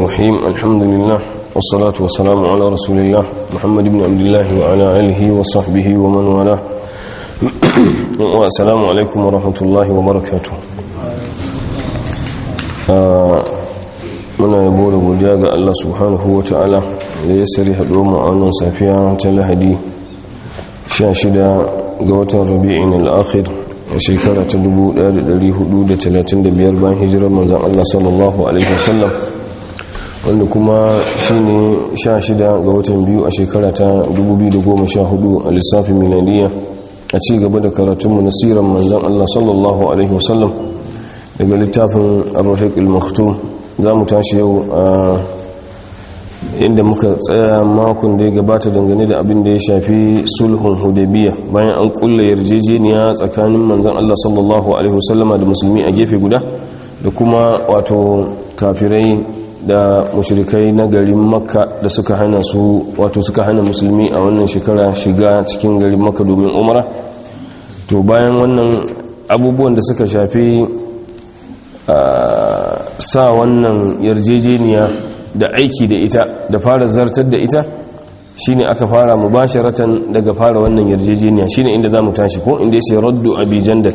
الرحيم الحمد لله والصلاة والسلام على رسول الله محمد بن عبد الله وعلى آله وصحبه ومن والاه والسلام عليكم ورحمة الله وبركاته muna yabo da godiya ga Allah subhanahu wa ta'ala da ya sari haɗo mu a wannan safiya ta lahadi 16 ga watan rabi'in al'akhir a shekara ta 1435 bayan hijirar manzan Allah sallallahu alaihi wasallam wanda kuma shine 16 ga watan biyu a shekara ta 2014 a lissafin milaniya a ci gaba da karatunmu na siran manzan Allah sallallahu alaihi wasallam daga littafin ar-rahiq al-maktum za mu tashi yau a inda muka tsaya makon da ya gabata dangane da abin da ya shafi sulhun hudabiya bayan an kulla yarjejeniya tsakanin manzan Allah sallallahu alaihi wasallama da musulmi a gefe guda da kuma wato kafirai da mushrikai na garin makka da suka hana su wato suka hana musulmi a wannan shekara shiga cikin garin makka domin umara to bayan wannan abubuwan da suka shafi sa wannan yarjejeniya da aiki da ita da fara zartar da ita shine aka fara mubasharatan daga fara wannan yarjejeniya shine inda zamu tashi ko inda yace raddu abi jandal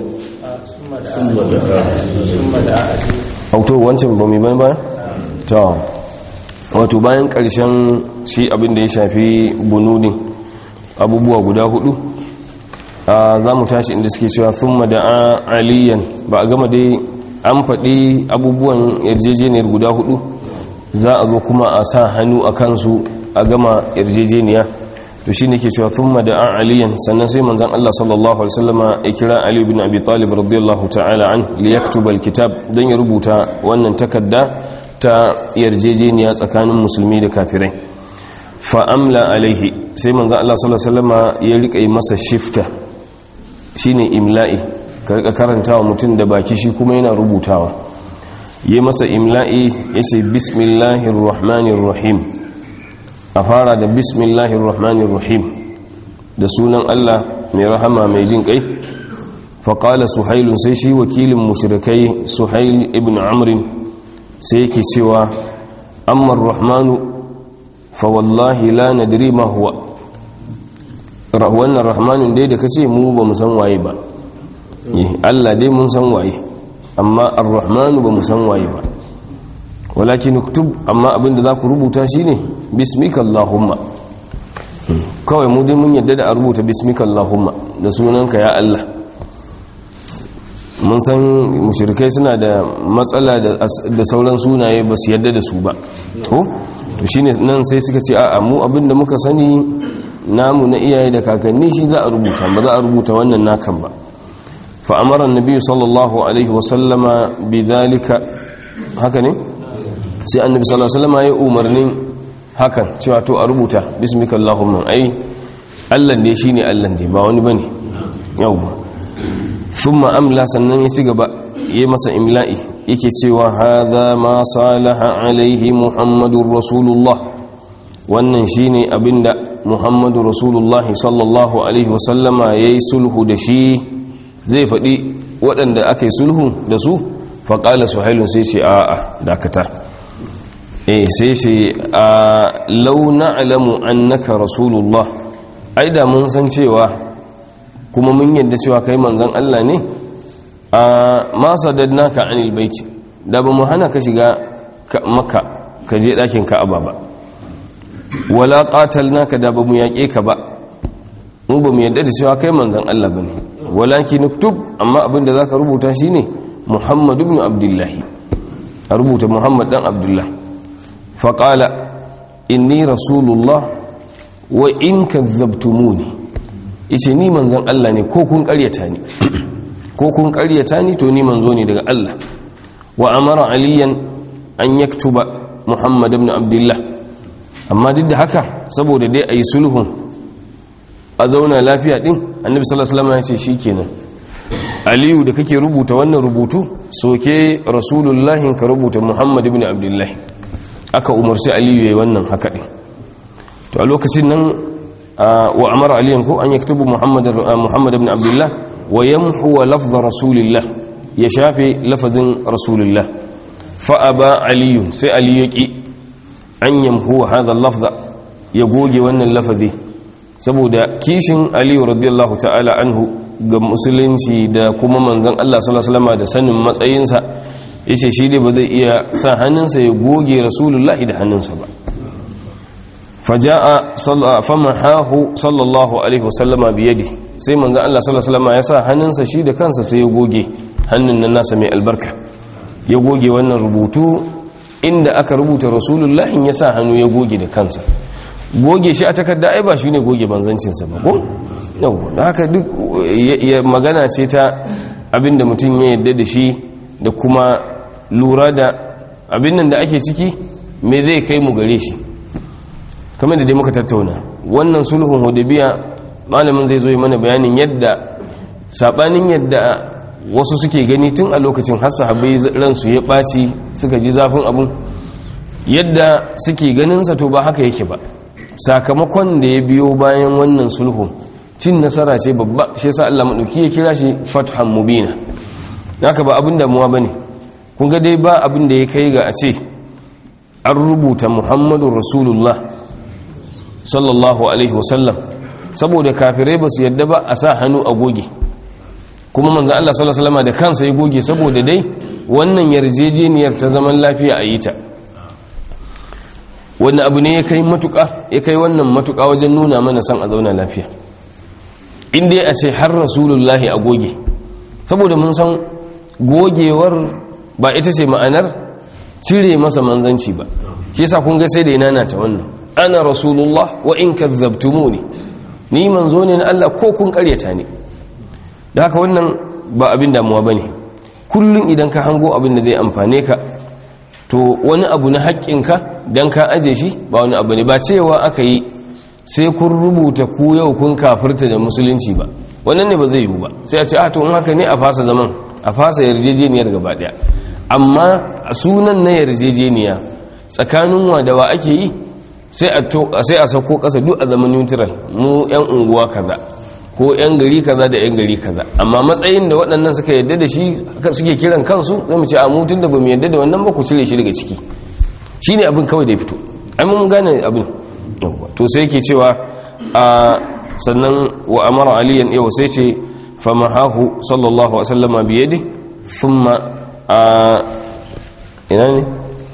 auto wancan ba mai ban ba to wato bayan karshen shi abin da ya shafi bunudin abubuwa guda hudu za mu tashi inda suke cewa thumma da'a aliyan ba a gama dai an faɗi abubuwan yarjejeniyar guda hudu za a zo kuma a sa hannu a kansu a gama yarjejeniya to shi ne ke cewa thumma da an aliyan sannan sai manzan Allah sallallahu alaihi wasallama ya kira Ali bin Abi Talib radiyallahu ta'ala an li yaktuba alkitab dan ya rubuta wannan takarda ta yarjejeniya tsakanin musulmi da kafirai fa amla alaihi sai manzan Allah sallallahu alaihi wasallama ya rika masa shifta shine imla'i ka rika karantawa mutum da baki shi kuma yana rubutawa yi masa imla'i ya ce bismillahir rahmanir rahim a fara da bismillahir rahmanir rahim da sunan Allah mai rahama mai jin kai faƙala suhailun sai shi wakilin mushrikai suhail ibn amrin sai yake cewa ammar rahmanu fa wallahi la nadri ma huwa wannan rahmanun dai da kace mu ba mu san waye ba Allah dai mun san waye amma ar-rahmanu ba mu san waye ba walakin uktub amma abinda za ku rubuta shine bismika allahumma kawai mu dai mun yadda da a rubuta bismika allahumma da sunanka ya Allah mun san mushrikai suna da matsala da sauran sunaye ba su yadda da su ba ko to shine nan sai suka ce a'a mu abinda muka sani namu na iyaye da kakanni shi za a rubuta ba za a rubuta wannan nakan ba فأمر النبي صلى الله عليه وسلم بذلك هكذا sai annabi sallallahu alaihi wasallam ya umarnin hakan cewa to a rubuta bismika allahumma ai Allah ne shine Allah ne ba wani bane yawa thumma amla sannan ya ci gaba yayi masa imla'i yake cewa hadha ma salaha alaihi muhammadur rasulullah wannan shine abinda muhammadur rasulullah sallallahu alaihi wasallama yayi sulhu da shi zai faɗi waɗanda aka yi sulhu da su faƙala su hailun sai ce a'a dakata eh sai ce a launa alamu annaka rasulullah ai da mun san cewa kuma mun yadda cewa kai manzan Allah ne a ma naka anil baiti da ba mu hana ka shiga maka ka je ɗakin ka'aba ba wala qatalnaka da ba mu yaƙe ka ba mu ba mu yadda da cewa kai manzan Allah ba ne walaki nuktub amma abinda za ka rubuta shi ne muhammad ibn abdullahi a rubuta muhammad dan abdullah faƙala inni rasulullah wa in kazzabtumuni ice ni manzan Allah ne ko kun ƙaryata ni ko kun ƙaryata ni to ni manzo ne daga Allah wa amara aliyan an yaktuba muhammad ibn abdullah amma duk da haka saboda dai a yi sulhun a zauna lafiya din annabi sallallahu alaihi wasallam ya ce shikenan aliyu da kake rubuta wannan rubutu soke rasulullahi ka rubuta muhammad ibn abdullah aka umarci aliyu yayin wannan haka din to a lokacin nan wa amara aliyan ko an yaktubu muhammad muhammad ibn abdullah wa yamhu lafz rasulillah ya shafe lafazin rasulullah fa aba aliyu sai aliyu yaki an yamhu hadha lafza ya goge wannan lafazi saboda kishin aliyu radiyallahu ta'ala anhu ga musulunci da kuma manzon Allah sallallahu alaihi wasallam da sanin matsayinsa yace shi dai ba zai iya sa hannunsa ya goge rasulullahi da hannunsa ba faja'a famahahu sallallahu alaihi wasallama biyadi sai manzon Allah sallallahu alaihi wasallam ya sa hannunsa shi da kansa sai ya goge hannun nan nasa mai albarka ya goge wannan rubutu inda aka rubuta rasulullahi ya sa hannu ya goge da kansa goge shi a takarda ai ba shine goge banzancinsa ba ko yau da haka duk magana ce ta abinda mutum ya yadda da shi da kuma lura da abin nan da ake ciki me zai kai mu gare shi kamar da dai muka tattauna wannan sulhun hudabiya malamin zai zo yi mana bayanin yadda sabanin yadda wasu suke gani tun a lokacin har sahabbai ransu ya ɓaci suka ji zafin abun yadda suke ganinsa to ba haka yake ba sakamakon da ya biyo bayan wannan sulhu cin nasara ce babba shi yasa Allah madauki ya kira shi fathan mubina haka ba abin damuwa bane kun ga dai ba abin da ya kai ga a ce an rubuta Muhammadur Rasulullah sallallahu alaihi wasallam saboda kafirai ba su yadda ba a sa hannu a goge kuma manzo Allah sallallahu alaihi wasallam da kansa ya goge saboda dai wannan yarjejeniyar ta zaman lafiya a yi ta wannan abu ne ya kai matuƙa ya kai wannan matuƙa wajen nuna mana san a zauna lafiya inda ya ce har rasulullahi a goge saboda mun san gogewar ba ita ce ma'anar cire masa manzanci ba shi yasa kun ga sai da ina ta wannan ana rasulullah wa in kazzabtumuni ni manzo ne na Allah ko kun karyata ne da haka wannan ba abin damuwa bane kullum idan ka hango abin da zai amfane ka to wani abu na haƙƙinka don ka aje shi ba wani abu ne ba cewa aka yi sai kun rubuta ku yau kun kafirta da musulunci ba wannan ne ba zai yiwu ba sai a ce a to in haka ne a fasa zaman a fasa yarjejeniyar gaba ɗaya amma sunan na yarjejeniya tsakanin wa da wa ake yi sai a sauko ƙasa duk a zaman neutral mu 'yan unguwa kaza ko 'yan gari kaza da 'yan gari kaza amma matsayin da waɗannan suka yadda da shi suke kiran kansu zai mu ce a mutun da ba mu yadda da wannan ba ku cire shi daga ciki shi ne abin kawai da ya fito ai mun gane abin to sai yake cewa a sannan wa amara aliyan yau sai ce famahahu sallallahu alaihi wasallama biyadi thumma a ina ne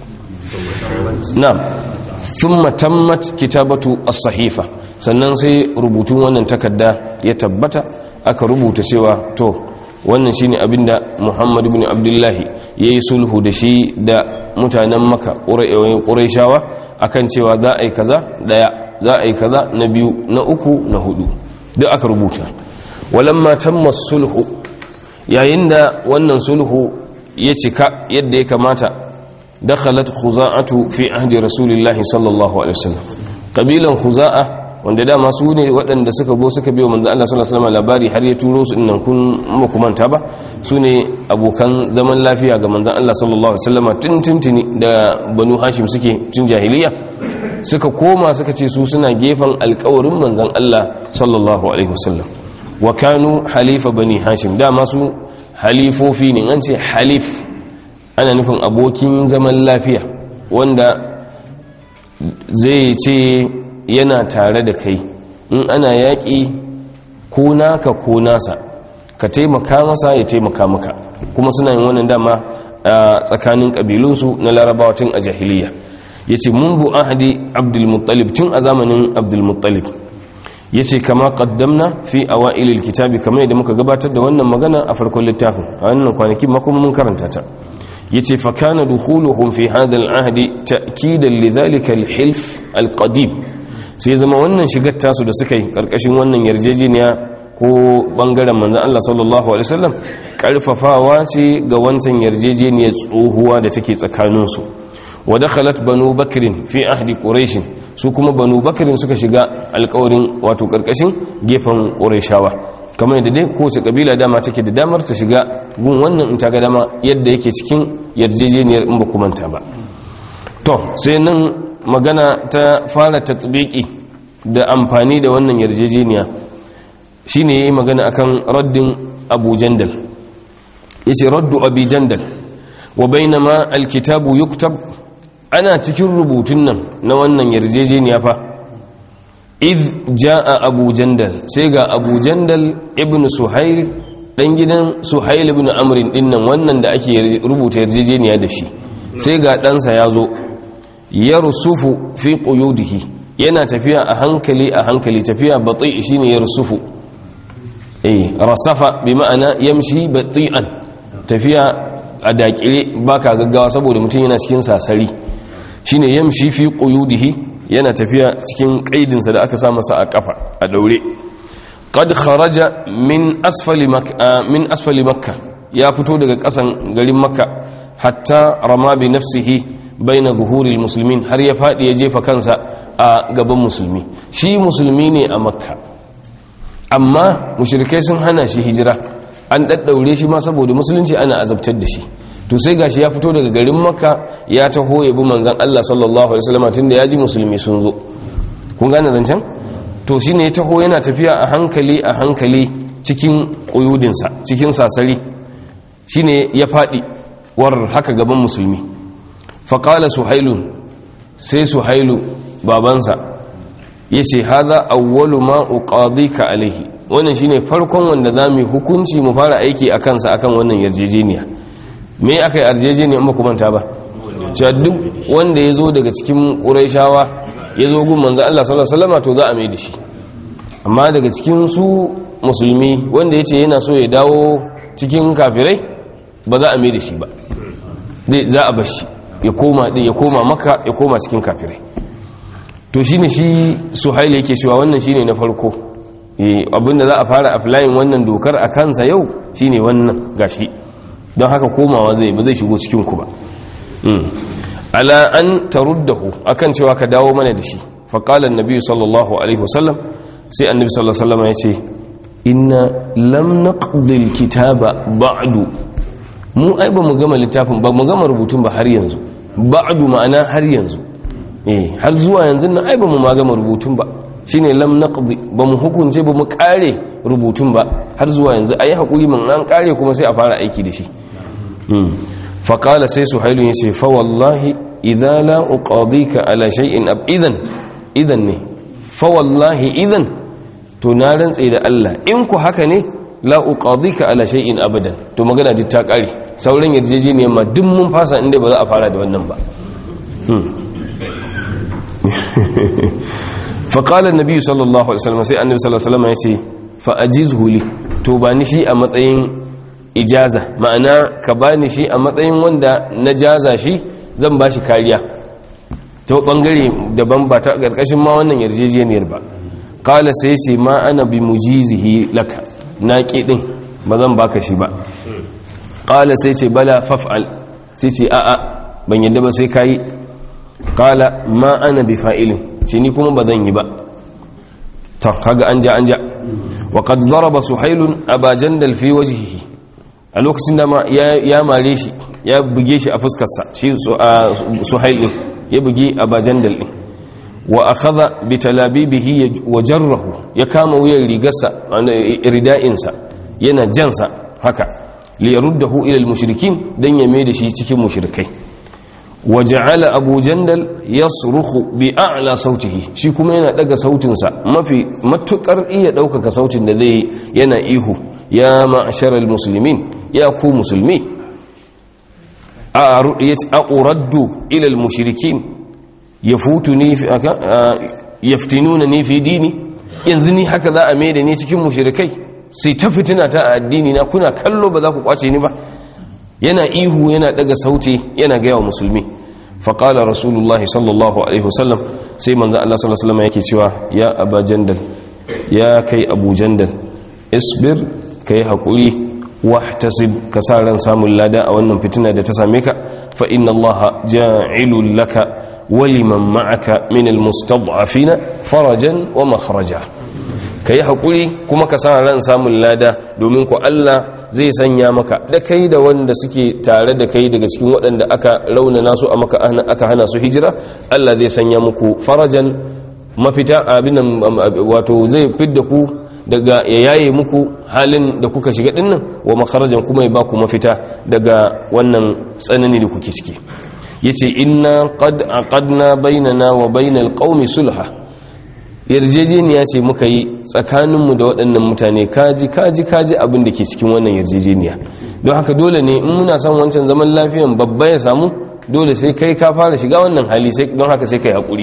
na'am thumma tammat kitabatu as-sahifa sannan sai rubutun wannan takarda ya tabbata aka rubuta cewa to wannan shine abinda Muhammad ibn Abdullahi yayi sulhu da shi da mutanen Makka Qurayshawa akan cewa za a yi kaza daya za a yi kaza na biyu na uku na hudu duk aka rubuta walamma tamma sulhu yayin da wannan sulhu ya cika yadda ya kamata dakhalat khuza'atu fi ahdi rasulillahi sallallahu alaihi wasallam kabilan khuza'a wanda dama su ne waɗanda suka zo suka biyo manzo Allah sallallahu alaihi wasallam labari har ya turo su innan kun makumanta ba su ne abokan zaman lafiya ga manzon Allah sallallahu alaihi wasallam tun tuntuni da banu hashim suke tun jahiliya suka koma suka ce su suna gefen alƙawarin manzon Allah sallallahu alaihi wasallam wa kanu halifa bani hashim dama su halifofi ne an ce halif ana nufin abokin zaman lafiya wanda zai ce yana tare da kai in ana yaƙi ko naka ko nasa ka taimaka masa ya taimaka maka kuma suna yin wannan dama a tsakanin ƙabilunsu na larabawa tun a jahiliya ya ce munzu ahadi abdulmuttalib tun a zamanin abdulmuttalib ya ce kama ƙaddamna fi a wa'ilil kitabi kamar yadda muka gabatar da wannan magana a farkon littafin a wannan kwanakin makon mun karanta ta ya ce fakana dukhuluhum fi hadal ahadi ta'kidan lidhalika al-hilf al-qadim sai zama wannan shigar tasu da suka yi karkashin wannan yarjejeniya ko bangaren manzan Allah sallallahu alaihi wasallam karfafawa ce ga wancan yarjejeniyar tsohuwa da take tsakaninsu wa dakhalat banu bakrin fi ahdi quraish su kuma banu bakrin suka shiga alƙawarin wato karkashin gefen qurayshawa kamar yadda dai kowace kabila dama take da damar ta shiga gun wannan in ta ga dama yadda yake cikin yarjejeniyar in ba kumanta ba to sai nan magana ta fara tatbiki da amfani da wannan yarjejeniya shine yayi magana akan raddin Abu Jandal yace raddu Abi Jandal wa bainama alkitabu yuktab ana cikin rubutun nan na wannan yarjejeniya fa iz jaa abu jandal sai ga abu jandal ibn suhail dan gidan suhail ibn amrin dinnan wannan da ake rubuta yarjejeniya da shi sai ga ɗansa ya zo yarsufu fi quyudihi yana tafiya a hankali a hankali tafiya bati shine yarsufu eh rasafa bi ma'ana yamshi bati'an tafiya a dakire baka gaggawa saboda mutum yana cikin sasari shine yamshi fi quyudihi yana tafiya cikin kaidinsa da aka sa masa a kafa a daure qad kharaja min asfali makka min asfali makka ya fito daga kasan garin makka hatta rama bi nafsihi baina zuhuril muslimin har ya fadi ya jefa kansa a gaban musulmi shi musulmi ne a makka amma mushrikai sun hana shi hijira an daddaure shi ma saboda musulunci ana azabtar da shi to sai gashi ya fito daga garin makka ya taho ya bi manzon Allah sallallahu alaihi wasallam tunda ya ji musulmi sun zo kun gane zancen to shine ya taho yana tafiya a hankali a hankali cikin kuyudinsa cikin sasari shine ya fadi war haka gaban musulmi faqala suhailun sai suhailu babansa yace hadha awwalu ma uqadika alaihi wannan shine farkon wanda zamu hukunci mu fara aiki akan sa akan wannan yarjejeniya me aka yi yarjejeniya amma kuma ta ba cewa duk wanda ya zo daga cikin ƙuraishawa ya zo gun manzo Allah sallallahu alaihi wasallam to za a mai da shi amma daga cikin su musulmi wanda ya ce yana so ya dawo cikin kafirai ba za a mai da shi ba za a bar shi ya koma ya koma maka ya koma cikin kafirai to shine shi suhaili yake cewa wannan shine na farko abinda za a fara applying wannan dokar a kansa yau shine wannan gashi don haka komawa zai ba zai shigo cikin ku ba ala an taruddahu akan cewa ka dawo mana da shi faqala annabi sallallahu alaihi wasallam sai annabi sallallahu alaihi wasallam ya ce inna lam naqdi alkitaba ba'du mu ai ba mu gama littafin ba mu gama rubutun ba har yanzu ba'du ma'ana har yanzu eh har zuwa yanzu nan ai ba mu ma gama rubutun ba shine lam naqdi ba mu hukunce ba mu kare rubutun ba har zuwa yanzu ayi hakuri mun an kare kuma sai a fara aiki da shi fa qala sai suhailu yace fa wallahi idza la uqadika ala shay'in ab idan idan ne fa wallahi idan to na rantse da Allah in ku haka ne la uqadika ala shay'in abadan to magana duk ta kare sauran yarjejeniyar ma duk mun fasa inda ba za a fara da wannan ba faƙalar nabi sallallahu alaihi wasallam sai annabi sallallahu alaihi wasallam ya ce fa'ajizhu li to ba ni shi a matsayin ijaza ma'ana ka ba ni shi a matsayin wanda na jaza shi zan ba shi kariya ta bangare daban ba ta ƙarƙashin ma wannan yarjejeniyar ba ƙala sai ce ma ana bi mujizihi laka na ƙi ɗin ba zan baka shi ba ƙala sai ce bala faf'al sai ce a'a ban yadda ba sai kayi ƙala ma ana bi fa'ilin ce ni kuma ba zan yi ba ta kaga an ja an ja wa qad daraba suhailun aba jandal fi wajhihi a lokacin da ma ya mare shi ya buge shi a fuskarsa shi suhail din ya buge aba jandal din wa akhadha bi talabibihi wa jarrahu ya kama wuyan rigarsa rida'insa yana jansa haka li yaruddahu ila al-mushrikin dan ya mai da shi cikin mushrikai وجعل أبو جندل يصرخ بأعلى صوته shi kuma yana daga sautinsa mafi matukar iya daukaka sautin da zai yana ihu ya ma'asharal muslimin ya ku musulmi a uraddu ila al-mushrikin yafutuni fi aka yaftinuna ni fi dini yanzu ni haka za a mai da ni cikin mushrikai sai ta fitina ta a addini na kuna kallo ba za ku kwace ni ba yana ihu yana daga sauti yana gaya wa musulmi faƙala rasulullahi sallallahu alaihi wasallam sai manzan Allah sallallahu alaihi wasallam yake cewa ya aba jandal ya kai abu jandal isbir ka yi haƙuri wahtasib ka sa ran samun lada a wannan fitina da ta same ka fa inna allaha ja'ilul laka wa liman ma'aka min almustad'afina farajan wa makhraja ka yi haƙuri kuma ka sa ran samun lada domin ku Allah zai sanya maka da kai da wanda suke tare da kai daga cikin waɗanda aka raunana su a maka aka hana su hijira Allah zai sanya muku farajan mafita abin wato zai fidda ku daga ya yaye muku halin da kuka shiga dinnan wa makarajan kuma ya baku mafita daga wannan tsanani da kuke ciki yace inna qad aqadna bainana wa bainal qaumi sulha yarjejeniya ce muka yi tsakaninmu da waɗannan mutane kaji kaji kaji abin da ke cikin wannan yarjejeniya don haka dole ne in muna son wancan zaman lafiyan babba ya samu dole sai kai ka fara shiga wannan hali sai don haka sai kai haƙuri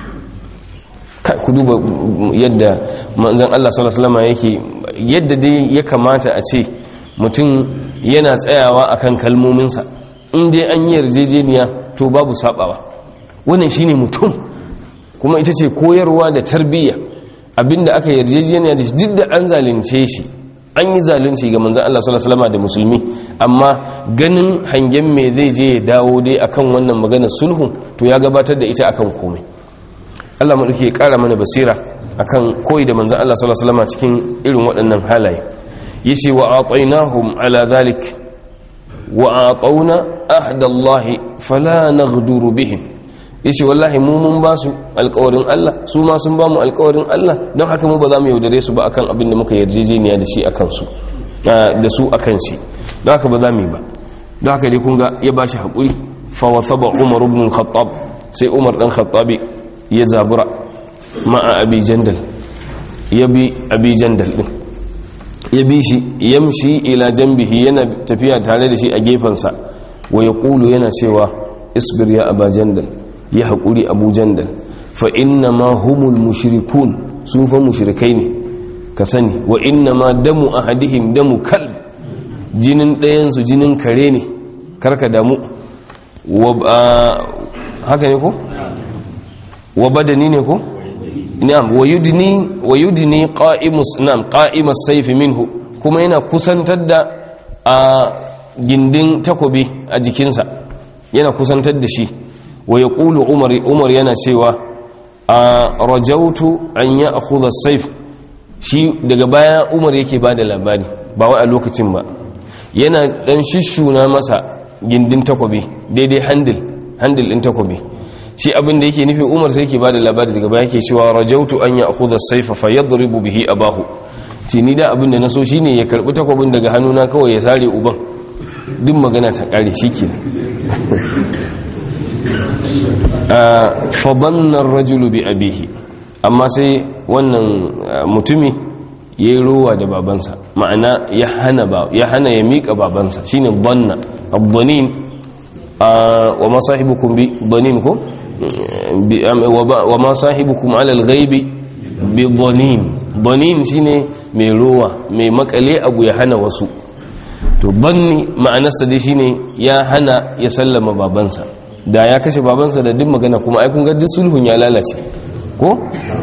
ku duba yadda manzon Allah sallallahu alaihi wasallam yake yadda dai ya kamata a ce mutum yana tsayawa akan kalmominsa in dai an yi yarjejeniya to babu sabawa wannan shine mutum kuma ita ce koyarwa da tarbiyya abinda aka yarjejeniya da shi duk da an zalunce shi an yi zalunci ga manzan Allah sallallahu alaihi da musulmi amma ganin hangen me zai je ya dawo dai akan wannan maganar sulhu to ya gabatar da ita akan komai Allah mu dake kara mana basira akan koyi da manzan Allah sallallahu alaihi cikin irin waɗannan halaye yace wa atainahum ala zalik wa atawna ahdallahi fala naghduru bihim yace wallahi mu mun ba su alƙawarin Allah su ma sun ba mu alƙawarin Allah don haka mu ba za mu yaudare su ba akan abin da muka yarjejeniya da shi akan su da su akan shi don haka ba za mu yi ba don haka dai kun ga ya ba shi haƙuri fa wasaba Umar ibn al-Khattab sai Umar dan Khattabi ya zabura ma'a Abi Jandal ya bi Abi Jandal din ya bi shi yamshi ila janbihi yana tafiya tare da shi a gefensa wa yaqulu yana cewa isbir ya Aba Jandal ya haƙuri abu jandal fa inna ma humul mushrikun su fa mushrikai ne ka sani wa inna ma damu ahadihim damu kalb jinin ɗayansu jinin kare ne karka damu haka ne ko? wa badani ne ko? na'am wa yudni wa yudni qa'imus na'am qa'imas sayfi minhu kuma yana kusantar da a gindin takobi a jikinsa yana kusantar da shi wa ya ƙulu umar yana cewa a rajautu an ya akhudha saif shi daga baya umar yake ba da labari ba wai a lokacin ba yana dan shishuna masa gindin takobi daidai handil handil din takobi shi abin da yake nufi umar sai yake ba da labari daga baya yake cewa rajautu an ya akhudha saifa fa yadribu bihi abahu ce ni da abin da na so shine ya karbi takobin daga hannuna kawai ya sare uban duk magana ta kare shikenan fabannan rajulu bi abihi amma sai wannan mutumi ya yi rowa da babansa ma'ana ya hana ya miƙa babansa shine banna abbanin wa ma sahibukum bi banin ko wa ma sahibukum alal ghaibi bi banin banin shine mai rowa mai makale abu ya hana wasu to banni ma'anarsa dai shine ya hana ya sallama babansa da ya kashe babansa da duk magana kuma ai kun ga duk sulhun ya lalace ko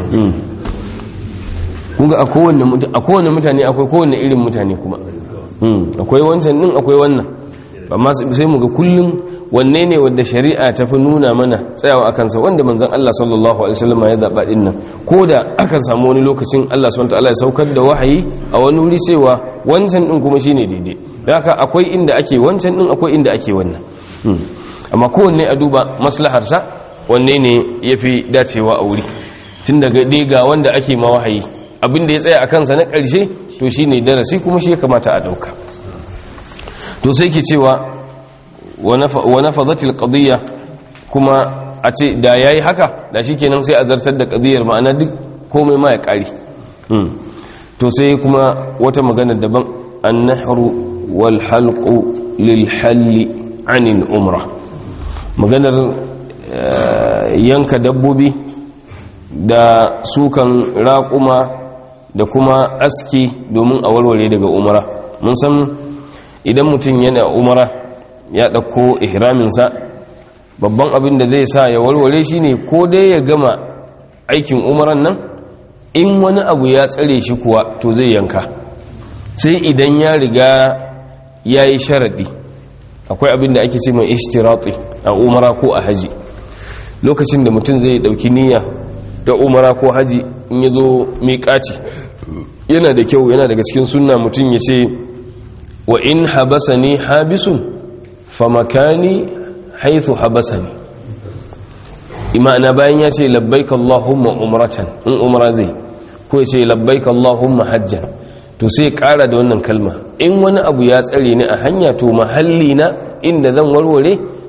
kun ga a kowane mutane akwai kowane irin mutane kuma akwai wancan din akwai wannan amma sai mu ga kullum wanne ne wanda shari'a ta fi nuna mana tsayawa a kansa wanda manzon Allah sallallahu alaihi wasallam ya zaba din nan ko da akan samu wani lokacin Allah subhanahu wataala ya saukar da wahayi a wani wuri cewa wancan din kuma shine daidai da haka akwai inda ake wancan din akwai inda ake wannan amma kowanne a duba maslaharsa wanne ne ya fi dacewa a wuri tun daga ga wanda ake ma wahayi abinda ya tsaya a kansa na ƙarshe to shi ne darasi kuma shi ya kamata a ɗauka to sai ke cewa wa nafadatil qadiyya kuma a ce da yayi haka da shi kenan sai a zartar da qadiyar ma'ana duk komai ma ya ƙare to sai kuma wata magana daban an-nahru wal halqu lil halli anil umra maganar yanka dabbobi da sukan raƙuma da kuma aski domin a warware daga umara mun san idan mutum yana umara ya ɗauko ihraminsa babban abin da zai sa ya warware shi ne ko dai ya gama aikin umaran nan in wani abu ya tsare shi kuwa to zai yanka sai idan ya riga ya yi sharaɗi akwai abin da ake ce mai ishtirati a umara ko a haji lokacin da mutum zai dauki niyya da umara ko haji in ya zo miƙaci yana da kyau yana daga cikin sunna mutum ya ce wa in habasani habisun fa makani haithu habasani imana bayan ya ce labbaik Allahumma umratan in umra zai ko ya ce labbaik Allahumma hajjan to sai kara da wannan kalma in wani abu ya tsare ni a hanya to mahalli na inda zan warware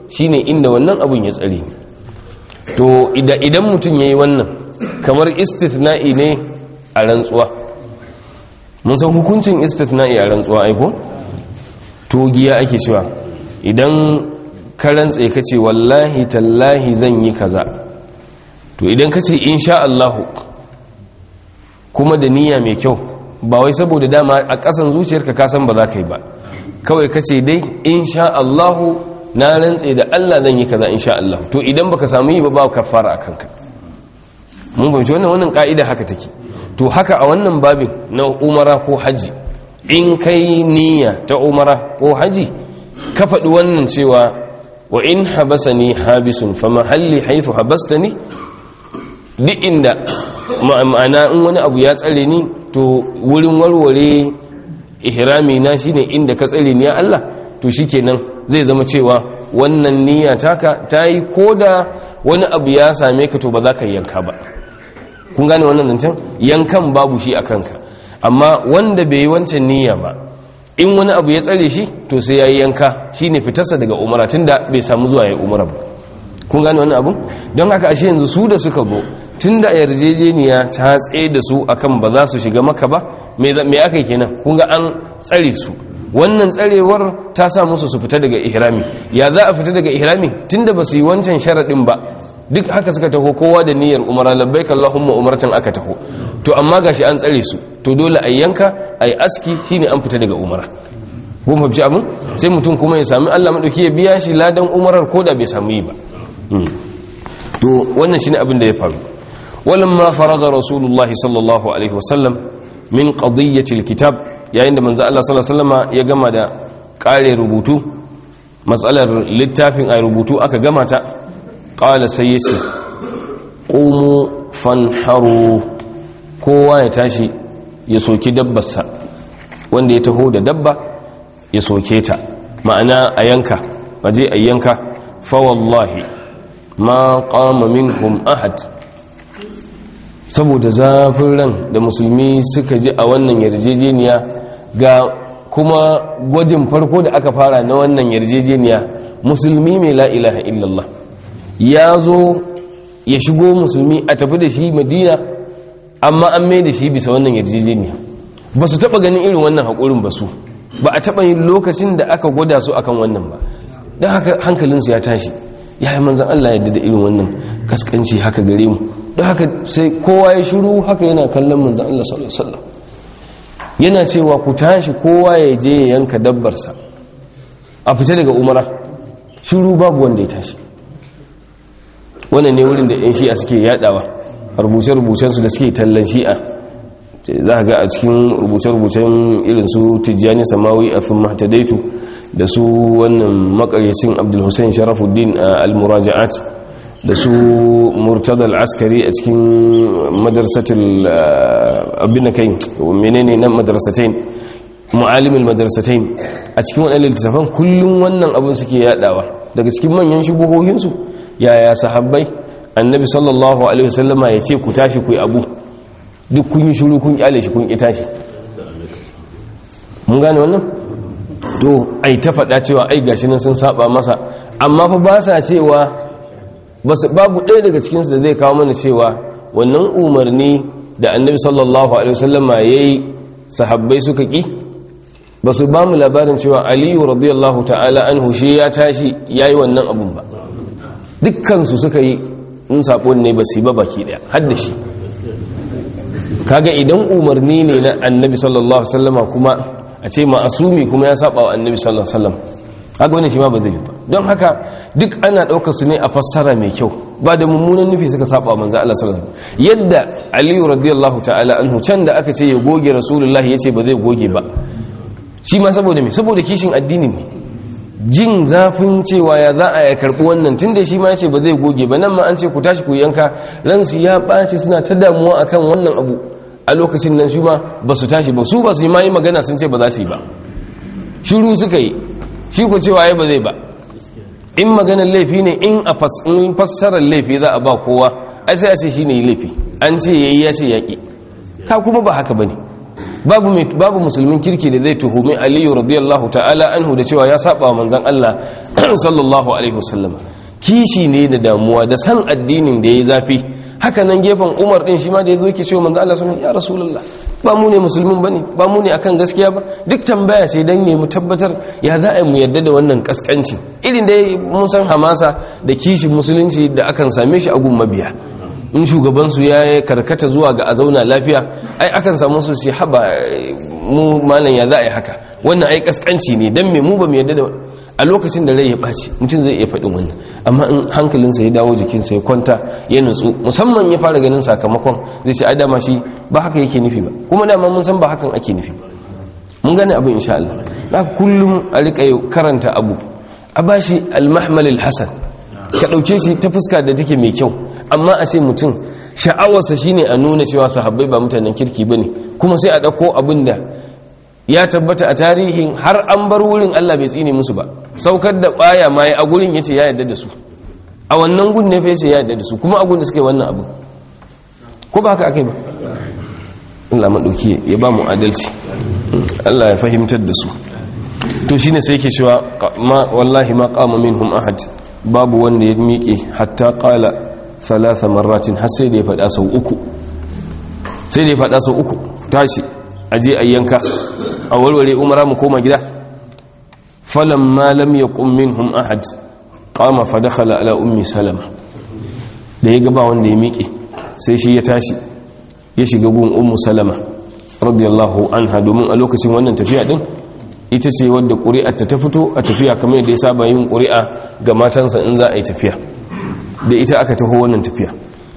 shine inda wannan abun ya tsare ni to idan mutum yayi wannan kamar istithna'i ne a rantsuwa mun san hukuncin istithna'i a rantsuwa aiko to giya ake cewa idan ka rantse ka ce wallahi tallahi zan yi kaza to idan ka ce insha Allahu kuma da niyya mai kyau ba wai saboda dama a ƙasan zuciyarka ka san ba za ka yi ba kawai ka ce dai insha Allahu na rantse da Allah zan yi kaza insha Allah to idan baka samu yi ba ba ka fara a kanka mun fahimci wannan wannan ka'ida haka take to haka a wannan babin na umara ko haji in kai niyya ta umara ko haji ka faɗi wannan cewa wa in habasani habisun fa mahalli haifu habastani duk inda ma'ana in wani abu ya tsare ni to wurin warware ihrami na shine inda ka tsare ni ya Allah to shikenan zai zama cewa wannan niyya taka tayi koda wani abu ya same ka to ba za ka yanka ba kun gane wannan zancen yankan babu shi a kanka amma wanda bai yi wancan niyya ba in wani abu ya tsare shi to sai ya yi yanka shi ne fitarsa daga umara tun da bai samu zuwa ya yi umara ba kun gane wannan abu don haka ashe yanzu su da suka zo tun da yarjejeniya ta tsaye da su akan ba za su shiga maka ba me aka yi kenan kun ga an tsare su wannan tsarewar ta sa musu su fita daga ihrami ya za a fita daga ihrami tunda ba su yi wancan sharaɗin ba duk haka suka taho kowa da niyyar umara labbaik allahumma umartan aka taho to amma gashi an tsare su to dole a yanka a yi aski shine an fita daga umara kun fahimci abin sai mutum kuma ya sami allah maɗauki ya biya shi ladan umarar ko da bai samu yi ba to wannan shine abin da ya faru walamma faraga rasulullahi sallallahu alaihi wasallam min qadiyyatil kitab yayin da manzo Allah sallallahu alaihi wasallam ya gama da kare rubutu matsalar littafin a rubutu aka gama ta qala sai yace qumu fanharu kowa ya tashi ya soki dabbarsa wanda ya taho da dabba ya soke ta ma'ana a yanka waje a yanka fa wallahi ma qama minhum ahad saboda zafin ran da musulmi suka ji a wannan yarjejeniya ga kuma gwajin farko da aka fara na wannan yarjejeniya musulmi mai la ilaha illallah ya zo ya shigo musulmi a tafi da shi madina amma an mai da shi bisa wannan yarjejeniya ba su taba ganin irin wannan haƙurin ba su ba a taba yin lokacin da aka gwada su akan wannan ba don haka hankalinsu ya tashi ya yi manzan Allah yadda da irin wannan kaskanci haka gare mu don haka sai kowa ya shiru haka yana kallon manzan Allah sallallahu alaihi wasallam yana cewa ku tashi kowa ya je ya yanka dabbarsa a fita daga umara shiru babu wanda ya tashi wannan ne wurin da 'yan shi'a suke yadawa rubuce-rubucensu da suke tallan shi'a za ga a cikin rubuce-rubucen irin su tijjani samawi a fin mahtadaitu da su wannan makaryacin abdulhussein sharafuddin al-muraja'at da su murtada al-askari a cikin madarsatul abin kai menene nan madrasatain mu'alimul madrasatain a cikin wannan littafan kullum wannan abin suke yadawa daga cikin manyan shubuhohinsu yaya sahabbai annabi sallallahu alaihi wasallama ya ce ku tashi ku yi abu duk kun yi shuru kun kyale shi kun ki tashi mun gane wannan to ai ta faɗa cewa ai gashi nan sun saba masa amma fa ba sa cewa babu ɗaya daga cikinsu da zai kawo mana cewa wannan umarni da annabi sallallahu alaihi wasallama yayi sahabbai suka ki ba su ba mu labarin cewa aliyu radiyallahu ta'ala anhu shi ya tashi yayi wannan abun ba dukkansu suka yi in saƙon ne ba su yi ba baki ɗaya har da shi kaga idan umarni ne na annabi sallallahu alaihi wasallama kuma a ce ma'asumi kuma ya saba wa annabi sallallahu alaihi wasallam haka wani shi ma ba zai yi ba don haka duk ana ɗaukar su ne a fassara mai kyau ba da mummunan nufi suka saba wa manzo Allah sallallahu alaihi wasallam yadda aliyu radiyallahu ta'ala anhu can da aka ce ya goge rasulullahi yace ba zai goge ba shi ma saboda me saboda kishin addini ne jin zafin cewa ya za a ya karɓi wannan tun da shi ma ya ce ba zai goge ba nan ma an ce ku tashi ku yanka ransu ya ɓace suna ta damuwa akan wannan abu a lokacin nan shi ma ba su tashi ba su ba su yi ma yi magana sun ce ba za su yi ba shiru suka yi shi ku cewa ya ba zai ba in maganar laifi ne in a fassarar laifi za a ba kowa ai sai a ce shi ne laifi an ce ya yi ya ce yaƙi ka kuma ba haka ba ne babu babu musulmin kirki da zai tuhumi aliyu radiyallahu ta'ala anhu da cewa ya saba wa manzon Allah sallallahu alaihi wasallam kishi ne da damuwa da san addinin da yayi zafi haka nan gefen Umar din shi ma da yazo yake cewa manzon Allah sallallahu ya rasulullah ba mu ne musulmin bane ba mu ne akan gaskiya ba duk tambaya ce dan ne mu tabbatar ya za a mu yarda da wannan kaskanci irin da mun san hamasa da kishin musulunci da akan same shi a gun mabiya in shugabansu ya karkata zuwa ga a zauna lafiya ai akan samu su sai haba mu malam ya za a yi haka wannan ai kaskanci ne dan me mu ba mu yarda da a lokacin da rai ya ɓaci mutum zai iya faɗin wannan amma in hankalinsa ya dawo jikinsa ya kwanta ya nutsu musamman ya fara ganin sakamakon zai ce ai dama shi ba haka yake nufi ba kuma dama mun san ba hakan ake nufi ba mun gane abin insha Allah na kullum a rika karanta abu a bashi al-mahmal al-hasan ka ɗauke shi ta fuska da take mai kyau amma a ce mutum sha'awarsa shine a nuna cewa sahabbai ba mutanen kirki bane kuma sai a ɗauko abin da ya tabbata a tarihin har an bar wurin Allah bai tsine musu ba saukar da baya ma a gurin yace ya yarda da su a wannan gun ne fa yace ya yarda da su kuma a gun da suka yi wannan abu ko ba haka akai ba Allah madauki ya ba mu adalci Allah ya fahimtar da su to shine sai yake cewa ma wallahi ma qama minhum ahad babu wanda ya miƙe hatta qala thalatha marratin har sai da ya faɗa sau uku sai da ya faɗa sau uku tashi aje ayyanka a warware umara mu koma gida falamma lam yaqum minhum ahad qama fa dakhala ala ummi salama da ya gaba wanda ya miƙe sai shi ya tashi ya shiga gun ummu salama radiyallahu anha domin a lokacin wannan tafiya din ita ce wadda ƙuri'ar ta fito a tafiya kamar yadda ya saba yin ƙuri'a ga matansa in za a yi tafiya da ita aka taho wannan tafiya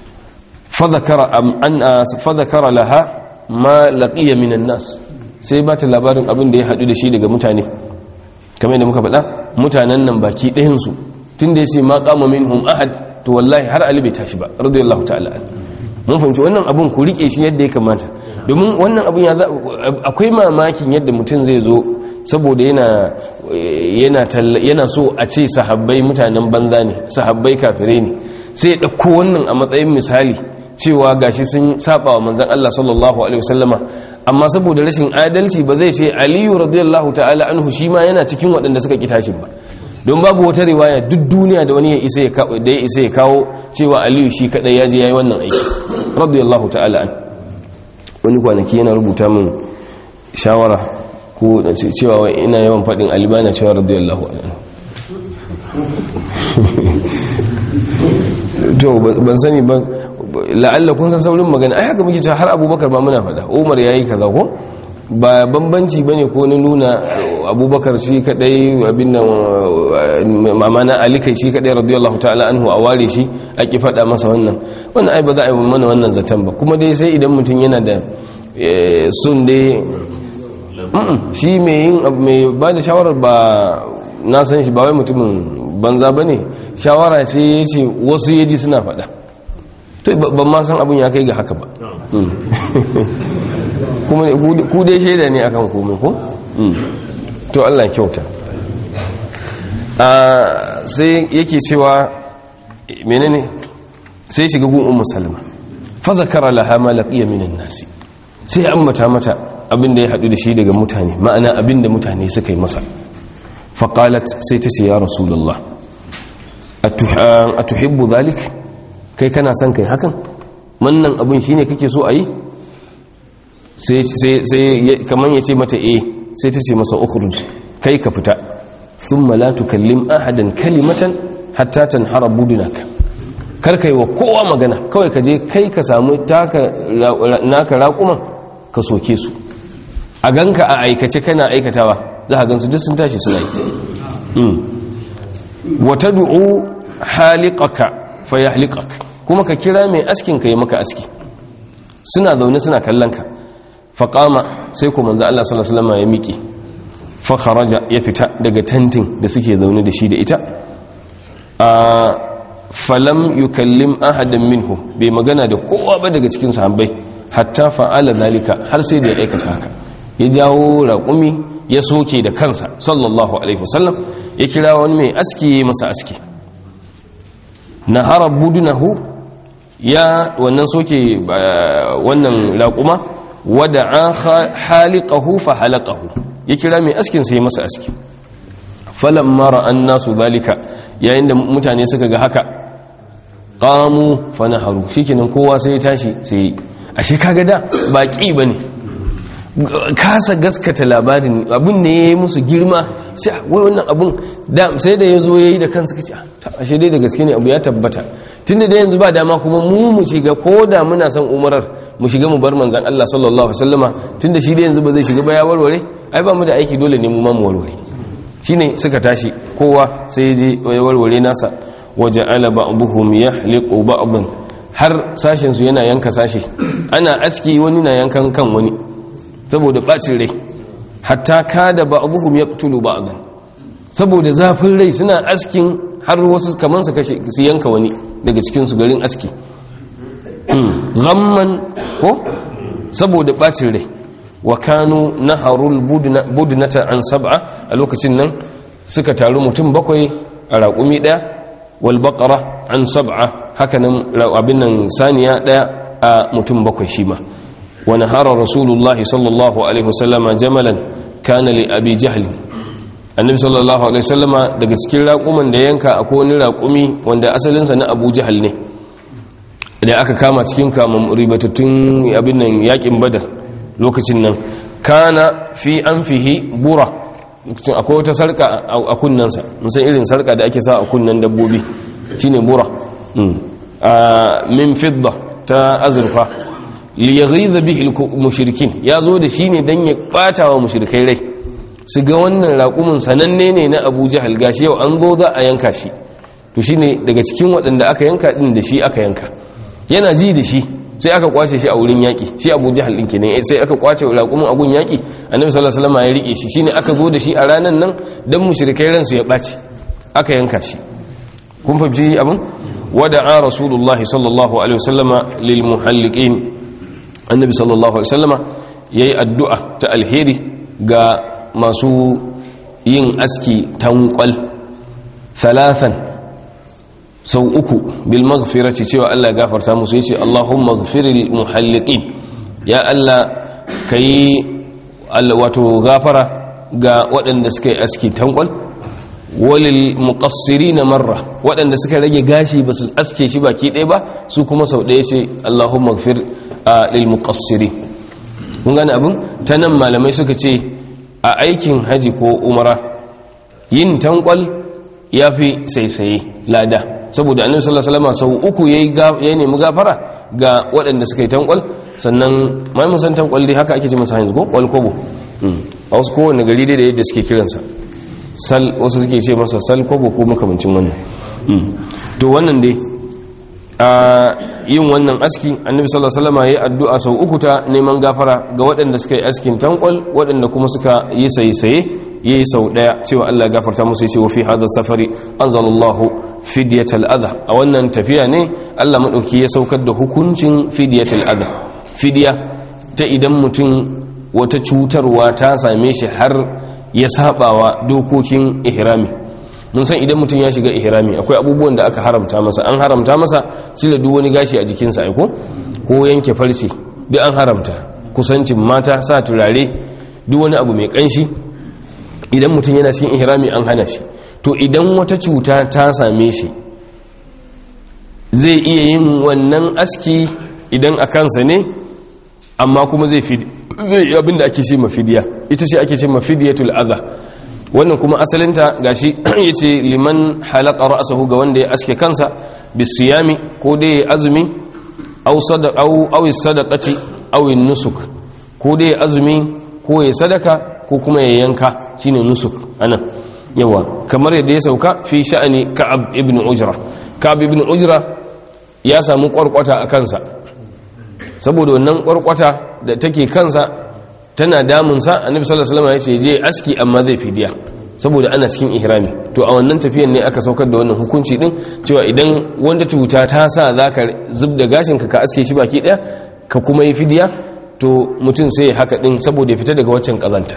fa zakara laha ma laqiya minan nas sai ba ta labarin abin da ya haɗu da shi daga mutane kamar yadda muka faɗa mutanen nan baki ɗayansu tun da ya ce ma kama minhum ahad to wallahi har ali bai tashi ba radiyallahu ta'ala mun fahimci wannan abun ku rike shi yadda ya kamata domin wannan abun ya akwai mamakin yadda mutum zai zo saboda yana yana yana so a ce sahabbai mutanen banza ne sahabbai kafirai ne sai ya ɗauko wannan a matsayin misali cewa gashi sun saba wa manzon Allah sallallahu alaihi wasallama amma saboda rashin adalci ba zai ce Aliyu radiyallahu ta'ala anhu shi ma yana cikin waɗanda suka kitashin ba don babu wata riwaya duk duniya da wani ya isa ya kawo da ya isa ya kawo cewa Aliyu shi kadai ya je yayi wannan aiki radiyallahu ta'ala an wani kwanaki yana rubuta min shawara ko da cewa wai ina yawan faɗin alibana cewa radiyallahu anhu to ban sani ba la'alla kun san saurin magana ai haka muke cewa har abubakar ba muna faɗa umar yayi kaza ko ba bambanci bane ko na nuna abubakar shi kadai abin nan mamana ali kai shi kadai radiyallahu ta'ala anhu a ware shi a ki faɗa masa wannan wannan ai ba za a yi mana wannan zaton ba kuma dai sai idan mutum yana da sun dai shi mai yin mai ba da shawarar ba na san shi ba wai mutumin banza ba ne shawara ce ya ce wasu yaji suna faɗa to ban ma san abin ya kai ga haka ba kuma ku dai shaida ne akan komai ko to Allah kyauta sai yake cewa menene sai shiga gun ummu salama fa zakara laha ma laqiya minan nasi sai an mata mata abin da ya hadu da shi daga mutane ma'ana abin da mutane suka yi masa fa qalat sai ta ce ya rasulullah atuhibbu dhalik kai kana son kai hakan wannan abin shine kake so a yi sai kamar ya ce mata eh sai ta ce masa ukhruj kai ka fita thumma la tukallim ahadan kalimatan hatta tanhara budunaka kar kai wa kowa magana kawai ka je kai ka samu taka naka raƙuman ka soke su a ganka a aikace kana aikatawa za ka gansu duk sun tashi suna yi wata du'u haliqaka fa yahliqaka kuma ka kira mai askin ka yi maka aski suna zaune suna kallon ka faƙama sai ku manzo Allah sallallahu alaihi wasallam ya miƙe fa kharaja ya fita daga tantin da suke zaune da shi da ita a falam yukallim ahadan minhu bai magana da kowa ba daga cikin sahabbai hatta fa'ala zalika har sai da ya aikata haka ya jawo raƙumi ya soke da kansa sallallahu alaihi wasallam ya kira wani mai aski masa aski nahara budunahu ya wannan soke wannan raƙuma wada'a haliqahu fa halaqahu ya kira mai askin sai masa aski falamma ra'an nasu zalika yayin da mutane suka ga haka qamu fa naharu shikenan kowa sai ya tashi sai ashe kaga da baki bane kasa gaskata labarin abin ne ya yi musu girma sai wai wannan abin sai da ya zo ya yi da kansu kace ashe dai da gaske ne abu ya tabbata tunda da yanzu ba dama kuma mu mu shiga ko da muna son umarar mu shiga mu bar manzan Allah sallallahu alaihi wasallama tunda shi da yanzu ba zai shiga ba ya warware ai ba mu da aiki dole ne mu ma mu warware shine suka tashi kowa sai ya je ya warware nasa waja'ala ba'dhum yahliqu ba'dhan har sashin su yana yanka sashi ana aski wani na yankan kan wani saboda bacin rai hatta kada ba'dhum yaqtulu ba'dhan saboda zafin rai suna askin har wasu kaman su kashe su yanka wani daga cikin su garin aski ghamman ko saboda bacin rai wa kanu naharul budnata an sab'a a lokacin nan suka taru mutum bakwai a raƙumi ɗaya wal baqara an sab'a hakanan abin nan saniya ɗaya a mutum bakwai shi ma wa nahara rasulullahi sallallahu alaihi wasallama jamalan kana li abi jahl annabi sallallahu alaihi wasallama daga cikin raƙuman da yanka akwai wani raƙumi wanda asalinsa na abu jahal ne da aka kama cikin kamar ribatattun abin nan yakin badar lokacin nan kana fi an fihi bura lokacin akwai wata sarka a kunnansa musan irin sarka da ake sa a kunnan dabbobi shine bura min fidda ta azurfa liyaghiza bihi mushrikin ya zo da shi ne dan ya bata wa mushrikai rai su ga wannan raƙumin sananne ne na Abu Jahal gashi yau an zo za a yanka shi to shine daga cikin waɗanda aka yanka din da shi aka yanka yana ji da shi sai aka kwace shi a wurin yaƙi shi abu jihal ɗin kenan sai aka kwace raƙumin agun yaƙi annabi sallallahu alaihi wasallam ya rike shi shine aka zo da shi a ranan nan dan mushrikai ransu ya ɓaci aka yanka shi kun fahimci abin wada'a rasulullahi sallallahu alaihi wasallama lil muhalliqin annabi sallallahu alaihi wasallama yayi addu'a ta alheri ga masu yin aski tankwal thalathan sau uku bil maghfirati cewa Allah ya gafarta musu yace Allahumma ighfiril muhalliqin ya Allah kai wato gafara ga waɗanda suka yi aski tankwal walil muqassirin marra waɗanda suka rage gashi ba su aske shi baki ɗaya ba su kuma sau ɗaya ce Allahumma ighfir lil muqassirin kun gane abin ta nan malamai suka ce a aikin haji ko umara yin tankwal ya fi saisaye lada saboda annabi sallallahu alaihi wasallam sau uku yayi ya nemi gafara ga waɗanda suka yi tankwal sannan mai mun san tankwal dai haka ake ce masa hanzu ko wal kobo a wasu kowanne gari dai da yadda suke kiransa sal wasu suke ce masa sal kobo ko makamancin wannan to wannan dai a yin wannan aski annabi sallallahu alaihi wasallam yayi addu'a sau uku ta neman gafara ga waɗanda suka yi askin tankwal waɗanda kuma suka yi saye-saye yayi sau daya cewa Allah ya gafarta musu yace wa fi hadha safari anzalallahu fidyatal adha a wannan tafiya ne Allah madauki ya saukar da hukuncin fidyatal adha fidya ta idan mutum wata cutarwa ta same shi har ya sabawa dokokin ihrami mun san idan mutum ya shiga ihrami akwai abubuwan da aka haramta masa an haramta masa cire duk wani gashi a jikinsa aiko ko yanke farce duk an haramta kusancin mata sa turare duk wani abu mai kanshi idan mutum yana cikin ihrami an hana shi to idan wata cuta ta same shi zai iya yin wannan aski idan a kansa ne amma kuma zai fi zai yi abinda ake ce mafidiya ita ce ake ce mafidiyatul adha wannan kuma asalinta gashi yace liman halaka ra'sahu ga wanda ya aske kansa bisiyami ko dai azumi aw sadaqa aw aw sadaqati aw nusuk ko dai azumi ko ya sadaka ko kuma ya yanka shine nusuk anan yawa kamar yadda ya sauka fi sha'ani ka'ab ibn ujra ka'ab ibn ujra ya samu kwarkwata a kansa saboda wannan kwarkwata da take kansa tana damunsa annabi sallallahu alaihi wasallam ya ce je aski amma zai fidiya saboda ana cikin ihrami to a wannan tafiyan ne aka saukar da wannan hukunci din cewa idan wanda cuta ta sa zaka zubda gashin ka ka aske shi baki daya ka kuma yi fidiya to mutum sai ya haka din saboda ya fita daga waccan kazanta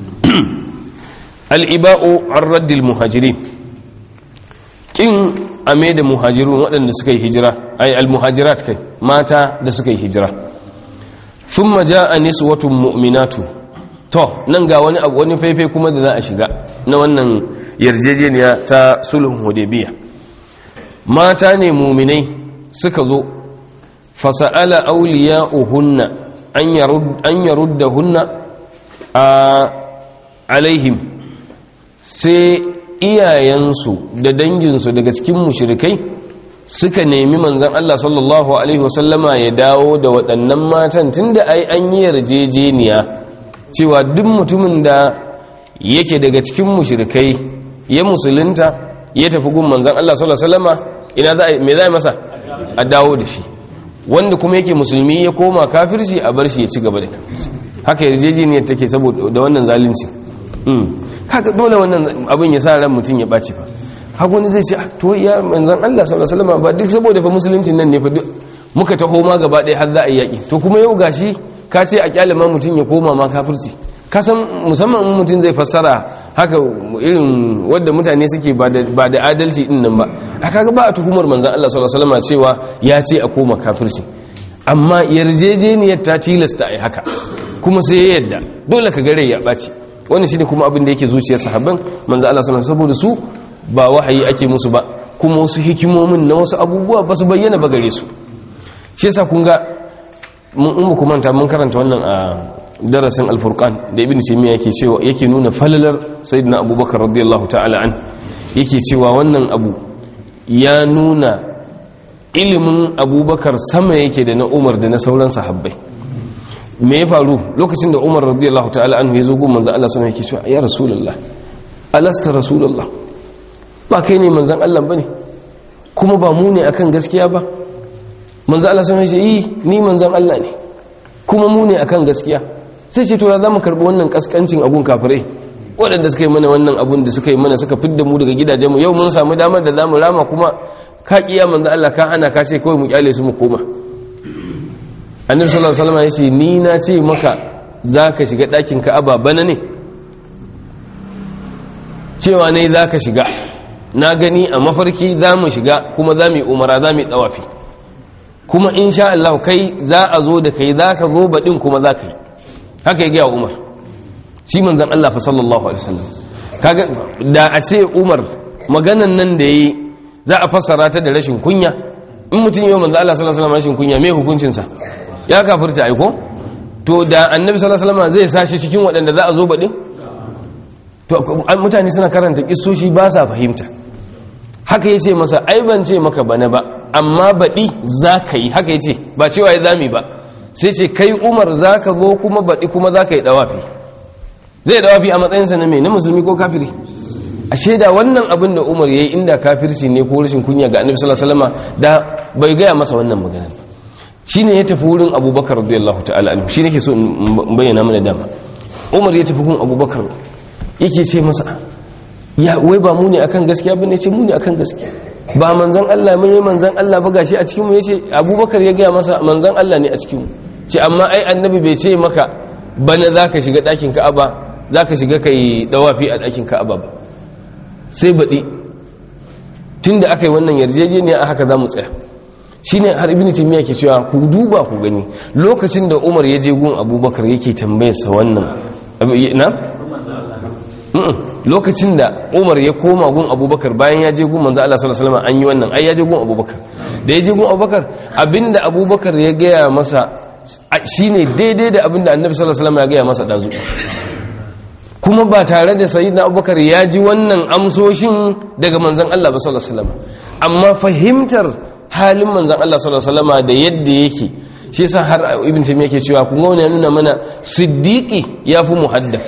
al-iba'u ar-raddil muhajirin kin ame da muhajirun waɗanda suka yi hijira ay al-muhajirat kai mata da suka yi hijira thumma jaa niswatun mu'minatu to nan ga wani abu wani faifai kuma da za a shiga na wannan yarjejeniya ta sulhun hudaybiya mata ne muminai suka zo fasa'ala awliya'uhunna an yarud an yaruddahunna a alaihim sai iyayensu da danginsu daga cikin mushrikai suka nemi manzan Allah sallallahu alaihi wasallama ya dawo da waɗannan matan tunda ai an yi yarjejeniya cewa duk mutumin da yake daga cikin mushrikai ya musulunta ya tafi gun manzan Allah sallallahu alaihi wasallama ina za a me za a masa a dawo da shi wanda kuma yake musulmi ya koma kafirci a bar shi ya ci gaba da kafirci haka yarjejeniyar take saboda da wannan zalunci haka dole wannan abin ya sa ran mutum ya ɓaci fa haka wani zai ce to ya manzan Allah sallallahu alaihi wasallam ba duk saboda fa musuluncin nan ne fa duk muka taho ma gaba ɗaya har za a yi yaƙi to kuma yau gashi ka ce a kyale ma mutum ya koma ma kafirci ka san musamman in mutum zai fassara haka irin wadda mutane suke ba da adalci din nan ba a kaga ba a tuhumar manzan Allah sallallahu alaihi wasallam cewa ya ce a koma kafirci amma yarjejeniyar ta tilasta a yi haka kuma sai ya yadda dole ka gare ya ɓaci wannan shine kuma abin da yake zuciyar sahabban manzo Allah sallallahu saboda su ba wahayi ake musu ba kuma wasu hikimomin na wasu abubuwa ba su bayyana ba gare su shi yasa kun ga mun ummu kuma manta mun karanta wannan a darasin al-furqan da ibnu taymiya yake cewa yake nuna falalar sayyidina abubakar radiyallahu ta'ala an yake cewa wannan abu ya nuna ilimin abubakar sama yake da na umar da na sauran sahabbai me ya faru lokacin da umar radiyallahu ta'ala anhu ya zo gun manzan Allah sama yake cewa ya rasulullah alasta rasulullah ba kai ne manzan Allah bane kuma ba mu ne akan gaskiya ba manzan Allah sama ya ce yi ni manzan Allah ne kuma mu ne akan gaskiya sai ce to ya zamu karbi wannan kaskancin abun kafirai waɗanda suka yi mana wannan abun da suka yi mana suka fidda mu daga gidajenmu yau mun samu damar da zamu rama kuma ka kiya manzan Allah ka hana ka ce kawai mu kyale su mu koma annabi sallallahu alaihi wasallam yace ni na ce maka zaka shiga ɗakin Ka'aba bana ne cewa ne zaka shiga na gani a mafarki zamu shiga kuma zamu yi umara zamu yi dawafi kuma insha Allah kai za a zo da kai zaka zo badin kuma zaka yi haka ya ga Umar shi manzon Allah fa sallallahu alaihi wasallam kaga da a ce Umar maganan nan da yayi za a fassara ta da rashin kunya in mutum yau manzo Allah sallallahu alaihi wasallam rashin kunya me hukuncin sa ya kafirta aiko to da annabi sallallahu alaihi wasallam zai sashi cikin waɗanda za a zo baɗin to mutane suna karanta kissoshi ba sa fahimta haka ya ce masa ai ban ce maka bana ba amma baɗi za ka yi haka ya ce ba cewa ya zami ba sai ce kai umar za ka zo kuma baɗi kuma za ka yi ɗawafi zai ɗawafi a matsayinsa na mai na musulmi ko kafiri a shaida wannan abin da umar ya yi inda kafirci ne ko rashin kunya ga annabi sallallahu alaihi wasallam da bai gaya masa wannan magana ba shine ya tafi wurin abubakar radiyallahu ta'ala anhu shi nake so in bayyana mana dama umar ya tafi gun abubakar yake ce masa ya wai ba mu ne akan gaskiya bane ce mu ne akan gaskiya ba manzon Allah mun yi manzon Allah ba gashi a cikin mu yace abubakar ya gaya masa manzon Allah ne a cikin mu ce amma ai annabi bai ce maka bana zaka shiga dakin Ka'aba zaka shiga kai dawafi a dakin Ka'aba ba sai baɗi tun da aka yi wannan yarjejeniya a haka za mu tsaya shi ne har ibini taimiyya ke cewa ku duba ku gani lokacin da umar ya je gun abubakar yake tambayarsa wannan na? lokacin da umar ya koma gun abubakar bayan ya je gun manzo Allah sallallahu alaihi wasallam an yi wannan ai ya je gun abubakar da ya je gun abubakar abinda abubakar ya gaya masa shine daidai da abinda annabi sallallahu alaihi wasallam ya gaya masa dazu kuma ba tare da sayyidina abubakar ya ji wannan amsoshin daga manzan Allah ba sallallahu alaihi wasallam amma fahimtar halin manzan Allah sallallahu alaihi wasallam da yadda yake shi yasa har ibn taymiya yake cewa kun ga wani ya nuna mana siddiqi yafi muhaddath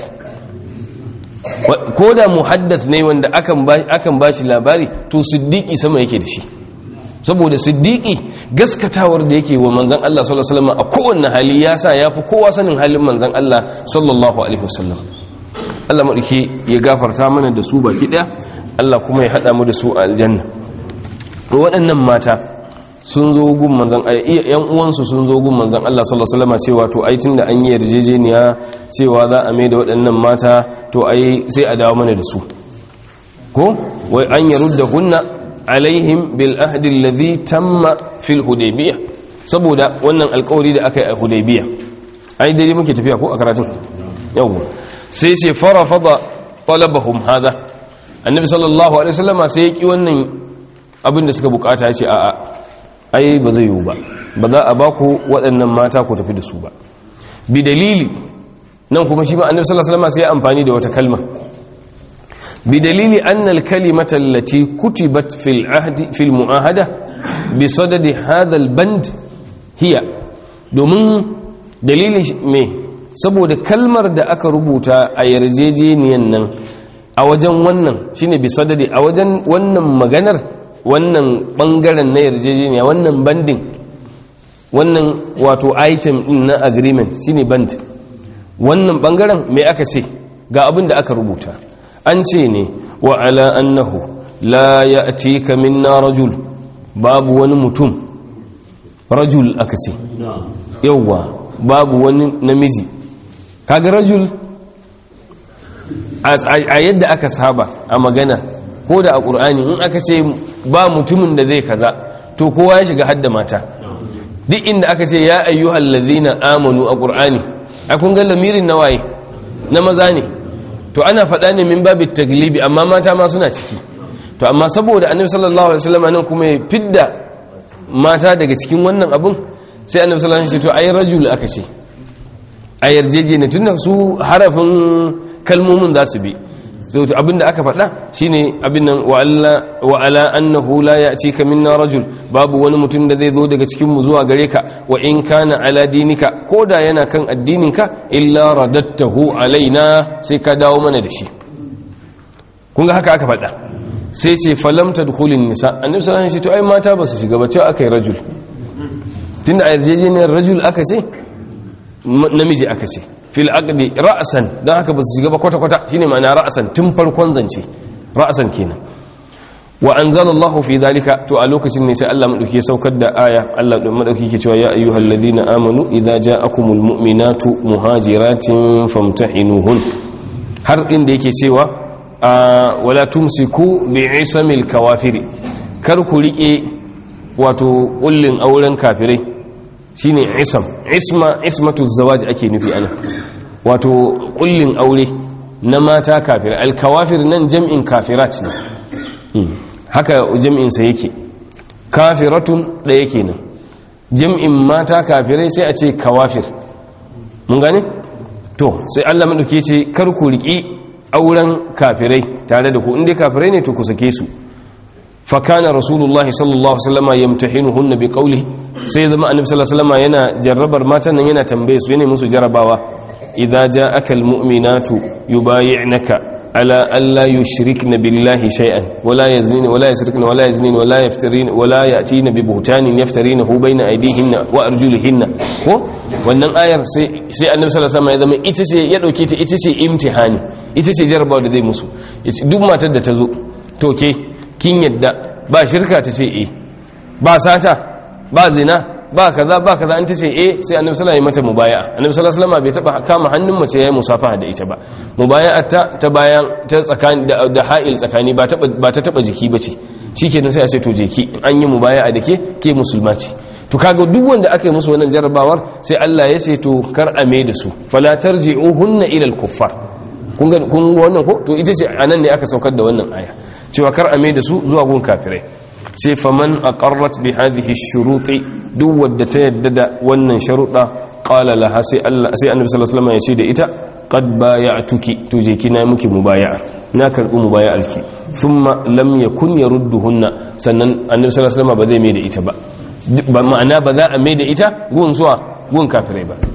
ko da muhaddath ne wanda akan ba akan bashi labari to siddiqi sama yake da shi saboda siddiqi gaskatawar da yake wa manzan Allah sallallahu alaihi wasallam a kowanne hali ya sa yafi kowa sanin halin manzan Allah sallallahu alaihi wasallam Allah maɗauki ya gafarta mana da su baki ɗaya Allah kuma ya haɗa mu da su a aljanna waɗannan mata sun zo gun manzan yan uwansu sun zo gun manzan Allah sallallahu alaihi wasallam cewa to ai tunda an yi yarjejeniya cewa za a mai da waɗannan mata to ai sai a dawo mana da su ko wai an yarudda hunna alaihim bil ahdi alladhi tamma fil hudaybiyah saboda wannan alƙawari da aka yi a hudaybiyah ai daidai muke tafiya ko a karatun yawwa sai ce farafada talabahum hada annabi sallallahu alaihi wasallama sai ya ki wannan abin da suka bukata ya ce a'a ai ba zai yiwu ba ba za a ba ku waɗannan mata ku tafi da su ba bi dalili nan kuma shi ma annabi sallallahu alaihi wasallama sai ya amfani da wata kalma bi dalili anna al kalimata allati kutibat fil ahdi fil muahada bi sadadi hadha al band hiya domin dalilin me saboda kalmar da aka rubuta a yarjejeniyan nan a wajen wannan shine bi sadadi a wajen wannan maganar wannan bangaren na yarjejeniya wannan banding wannan wato item din na agreement shine band wannan bangaren me aka ce ga abin da aka rubuta an ce ne wa ala annahu la ya'tika minna rajul babu wani mutum rajul aka ce yauwa babu wani namiji kaga rajul a yadda aka saba a magana ko da a ƙur'ani in aka ce ba mutumin da zai kaza to kowa ya shiga hadda mata duk inda aka ce ya ayyuhal ladhina amanu a ƙur'ani a kun ga lamirin na waye na maza ne to ana faɗa ne min babit taglibi amma mata ma suna ciki to amma saboda annabi sallallahu alaihi wasallam nan kuma ya fidda mata daga cikin wannan abun sai annabi sallallahu alaihi wasallam ya ce to ai rajul aka ce a yarjejeniya tunda su harafin kalmomin za su bi to abinda aka faɗa shine abin nan wa ala annahu la ya'tika minna rajul babu wani mutum da zai zo daga cikin mu zuwa gare ka wa in kana ala dinika koda yana kan addininka illa radattahu alaina sai ka dawo mana da shi kun ga haka aka faɗa sai ce falam tadkhulun nisa annabi sallallahu alaihi wasallam to ai mata ba su shiga ba cewa akai rajul tunda a yarjejeniyar rajul aka ce namiji aka ce fil aqdi ra'san dan haka ba su shiga ba kwata kwata shine ma'ana ra'san tun farkon zance ra'san kenan wa anzalallahu fi dhalika to a lokacin ne sai Allah madauki ya saukar da aya Allah madauki ke cewa ya ayyuhalladhina amanu idza ja'akumul mu'minatu muhajiratin famtahinuhun har inda yake cewa wala tumsiku bi'isamil kawafiri kar ku rike wato kullin auren kafirai shine isam isma ismatu zawaj ake nufi ana wato kullin aure na mata kafir alkawafir nan jam'in kafirat ne haka jam'in sa yake kafiratun da yake nan jam'in mata kafirai sai a ce kawafir mun gane to sai Allah madauke ce kar ku riki auren kafirai tare da ku inda kafirai ne to ku sake su fakana rasulullahi sallallahu alaihi wasallam yamtahinuhunna biqawlihi sai zama annabi sallallahu alaihi wasallam yana jarrabar matan nan yana tambaye su yana musu jarabawa idza ja'aka almu'minatu yubay'naka ala alla yushrikna billahi shay'an wala yaznina wala yasrikna wala yaznina wala yaftarina wala ya'tina bi buhtanin yaftarinahu bayna aydihinna wa arjulihinna ko wannan ayar sai sai annabi sallallahu alaihi wasallam ya zama ita ce ya dauke ta ita ce imtihani ita ce jarabawa da zai musu duk matar da ta zo to ke kin yadda ba shirka ta ce eh ba sata ba zina ba kaza ba kaza an ta ce eh sai annabi sallallahu alaihi mata mubaya'a annabi sallallahu alaihi wasallam bai taba kama hannun mace yayi musafaha da ita ba mubaya'a ta ta bayan ta tsakani da ha'il tsakani ba ta ba ta taba jiki bace shikenan sai a ce to je ki an yi mubaya'a da ke ke musulma ce to kaga duk wanda aka yi musu wannan jarrabawar sai Allah ya ce to kar a me da su fala tarji'uhunna ila al-kuffar kun ga kun wannan ko to ita ce anan ne aka saukar da wannan aya cewa kar a mai da su zuwa gun kafirai sai faman aqarrat bi hadhihi shuruti duk wadda ta yadda da wannan sharuɗa qala laha sai Allah sai Annabi sallallahu alaihi wasallam ya ce da ita qad bay'atuki to je kina miki mubaya'a na karbi mubaya'alki thumma lam yakun yarudduhunna sannan Annabi sallallahu alaihi wasallam ba zai mai da ita ba ba ma'ana ba za a mai da ita gun zuwa gun kafirai ba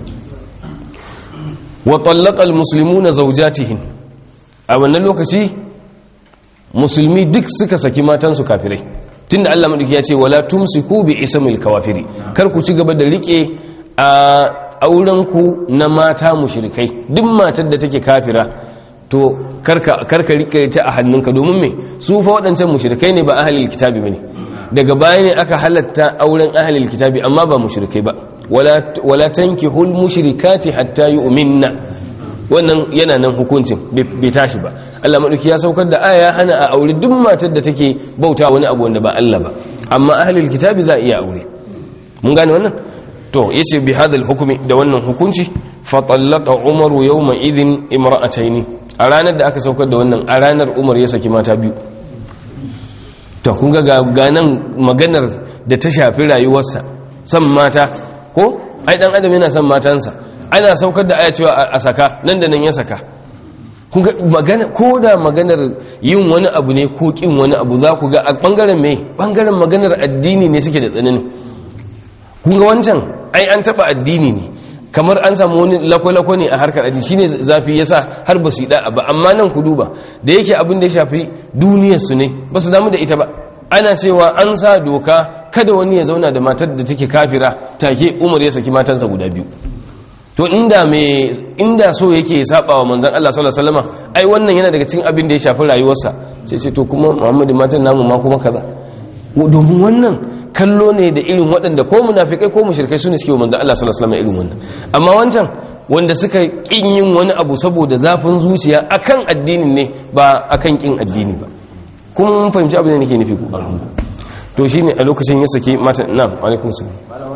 wa tallaqa almuslimuna zawjatihin a wannan lokaci musulmi duk suka saki matansu kafirai tunda Allah madauki ya ce wala tumsiku bi ismil kawafiri kar ku ci gaba da rike a auren ku na mata mushrikai duk matar da take kafira to karka karka rike ta a hannunka domin me su fa waɗancan mushrikai ne ba ahlul kitabi bane daga baya ne aka halatta auren ahlul kitabi amma ba mushrikai ba wala wala tankihul mushrikati hatta yu'minna wannan yana nan hukuncin bai tashi ba Allah maɗauki ya saukar da aya hana a aure duk matar da take bauta wani abu wanda ba Allah ba amma ahlul kitabi za a iya aure mun gane wannan to yace bi hadal hukumi da wannan hukunci fa tallaqa umaru yawma idhin imra'ataini a ranar da aka saukar da wannan a ranar umar ya saki mata biyu to kun ga ganan maganar da ta shafi rayuwarsa san mata ko ai dan adam yana son matansa ana saukar da aya cewa a saka nan da nan ya saka kun ga magana ko da maganar yin wani abu ne ko kin wani abu za ku ga a bangaren me bangaren maganar addini ne suke da tsanani kun ga wancan ai an taba addini ne kamar an samu wani lako-lako ne a harkar addini shine zafi yasa har ba su yi da'a ba amma nan ku duba da yake abin da ya shafi duniyar su ne ba su damu da ita ba ana cewa an sa doka kada wani ya zauna da matar da take kafira take umar ya saki matansa guda biyu to inda me inda so yake saba wa manzon Allah sallallahu alaihi wasallam ai wannan yana daga cikin abin da ya shafi rayuwarsa sai ce to kuma Muhammadu matan namu ma kuma kaza domin wannan kallo ne da irin waɗanda ko munafikai ko mushrikai su ne suke wa manzon Allah sallallahu alaihi wasallam irin wannan amma wancan wanda suka kin yin wani abu saboda zafin zuciya akan addinin ne ba akan kin addini ba kuma mun fahimci abin da nake nufi ku to shine a lokacin ya sake mata na alaikum salam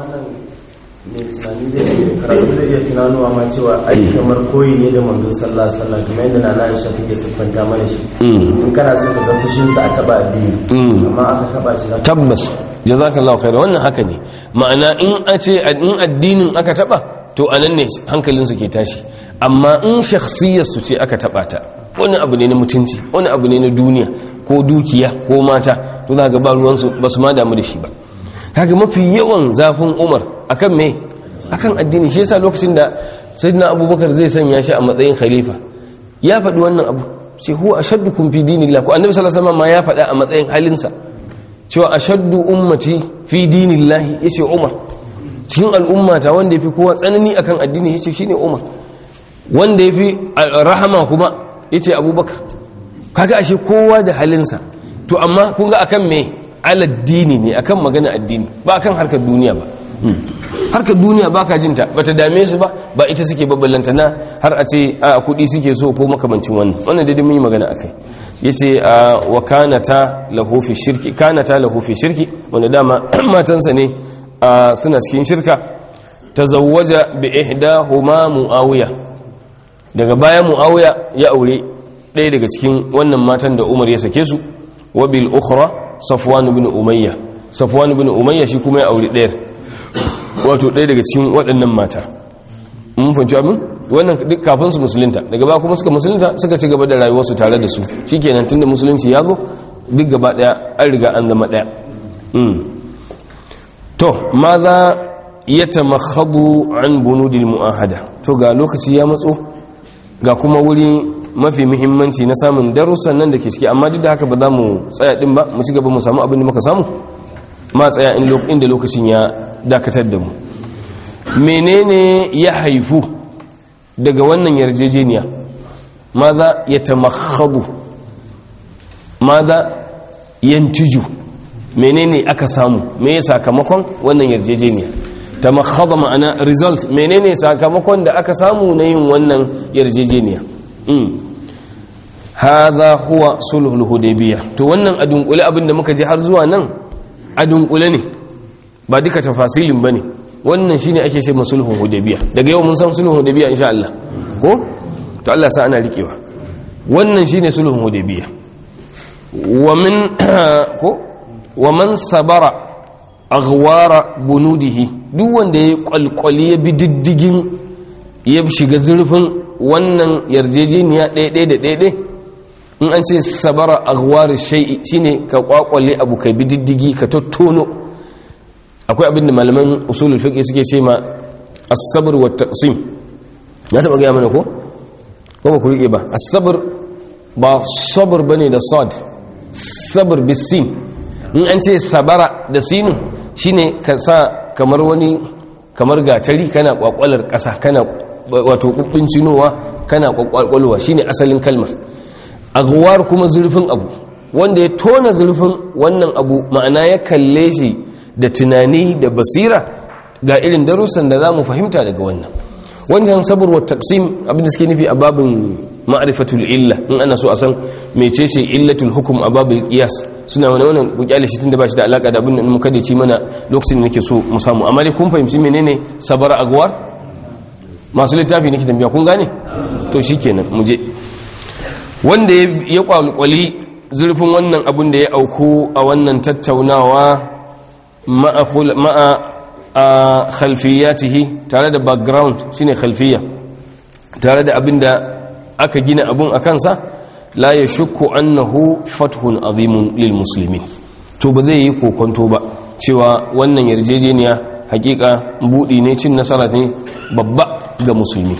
mai tunani zai karatu zai iya tunanuwa ma cewa ai kamar koyi ne da manzo sallallahu alaihi wasallam kamar yadda nana Aisha take siffanta mana shi in kana so ka ga fushin sa a taba addini amma aka taba shi zaka tabbas jazakallahu khair wannan haka ne ma'ana in a ce in addinin aka taba to anan ne hankalin su ke tashi amma in shakhsiyar su ce aka taba ta wani abu ne na mutunci wani abu ne na duniya ko dukiya ko mata to za ga ba ruwan su basu ma damu da shi ba kaga mafi yawan zafin Umar akan me akan addini shi yasa lokacin da sayyidina Abubakar zai sanya shi a matsayin khalifa ya faɗi wannan abu sai huwa ashaddukum fi dinillah ko annabi sallallahu alaihi wasallam ma ya faɗa a matsayin halinsa cewa ashaddu ummati fi dinillah yace Umar cikin al'ummata wanda yafi kowa tsanani akan addini yace shine Umar wanda yafi rahama kuma yace Abubakar kaga ashe kowa da halinsa to amma kun ga akan me aladdini ne akan magana addini ba akan harkar duniya ba harkar duniya ba ka jinta ba ta dame su ba ba ita suke babbalanta na har a ce a kudi suke so ko makamancin wannan wannan daidai mun yi magana akai yace wa kanata lahu fi shirki kanata lahu fi shirki wanda dama matansa ne suna cikin shirka tazawwaja bi ihdahuma muawiya daga baya muawiya ya aure ɗaya daga cikin wannan matan da Umar ya sake su wa bil ukhra Safwan ibn Umayya Safwan ibn Umayya shi kuma ya aure ɗayar wato ɗaya daga cikin waɗannan mata mun fahimci abin wannan duk kafin su musulunta daga ba kuma suka musulunta suka ci gaba da rayuwarsu tare da su shikenan tunda musulunci ya zo duk gaba ɗaya an riga an zama ɗaya to ma za ya tamakhadu an bunudil mu'ahada to ga lokaci ya matso ga kuma wuri mafi muhimmanci na samun darussan nan da ke ciki amma duk da haka ba za mu tsaya din ba mu ci gaba mu samu abin da muka samu ma tsaya inda lokacin ya dakatar da mu menene ya haifu daga wannan yarjejeniya maza ya tamakhadu maza yantiju menene aka samu me sakamakon wannan yarjejeniya tamakhada ma'ana result menene sakamakon da aka samu na yin wannan yarjejeniya hadha huwa sulhul hudaybiyah to wannan a dunkule abinda muka je har zuwa nan a dunkule ne ba duka tafasilin bane wannan shine ake ce sulhun hudaybiyah daga yau mun san sulhun hudaybiyah insha Allah ko to Allah sa ana rikewa wannan shine sulhun hudaybiyah wa min ko wa man sabara aghwara bunudihi duk wanda ya kwalkwali ya bi diddigin ya shiga zurfin wannan yarjejeniya ɗaya ɗaya da ɗaya ɗaya in an ce sabara aghwar shay'i shine ka kwakwale abu ka bi diddigi ka tottono akwai abin da malaman usulul fiqh suke ce ma as-sabr wa taqsim na taba ga mana ko ko ba ku rike ba as-sabr ba sabr bane da sad sabr bisin in an ce sabara da sinin shine ka sa kamar wani kamar gatari kana kwakwalar kasa kana wato kubbin cinowa kana kwakwalwa shine asalin kalmar aghwar kuma zurfin abu wanda ya tona zurfin wannan abu ma'ana ya kalle shi da tunani da basira ga irin darussan da za mu fahimta daga wannan wancan sabr wa taqsim abin da suke nufi a babin ma'rifatul illa in ana so a san mecece illatul hukm a babul qiyas suna wani wannan ku kyale shi tunda ba shi da alaka da abin da muka dace mana lokacin da nake so mu samu amma dai kun fahimci menene sabara agwar masu littafi nake tambaya kun gane to shikenan mu je wanda ya kwalkwali zurfin wannan abin da ya auku a wannan tattaunawa ma'a a khalfiyatihi tare da background shine khalfiya tare da abin da aka gina abun a kansa la ya shukku annahu fathun azimun lil muslimin to ba zai yi kokonto ba cewa wannan yarjejeniya hakika budi ne cin nasara ne babba ga musulmi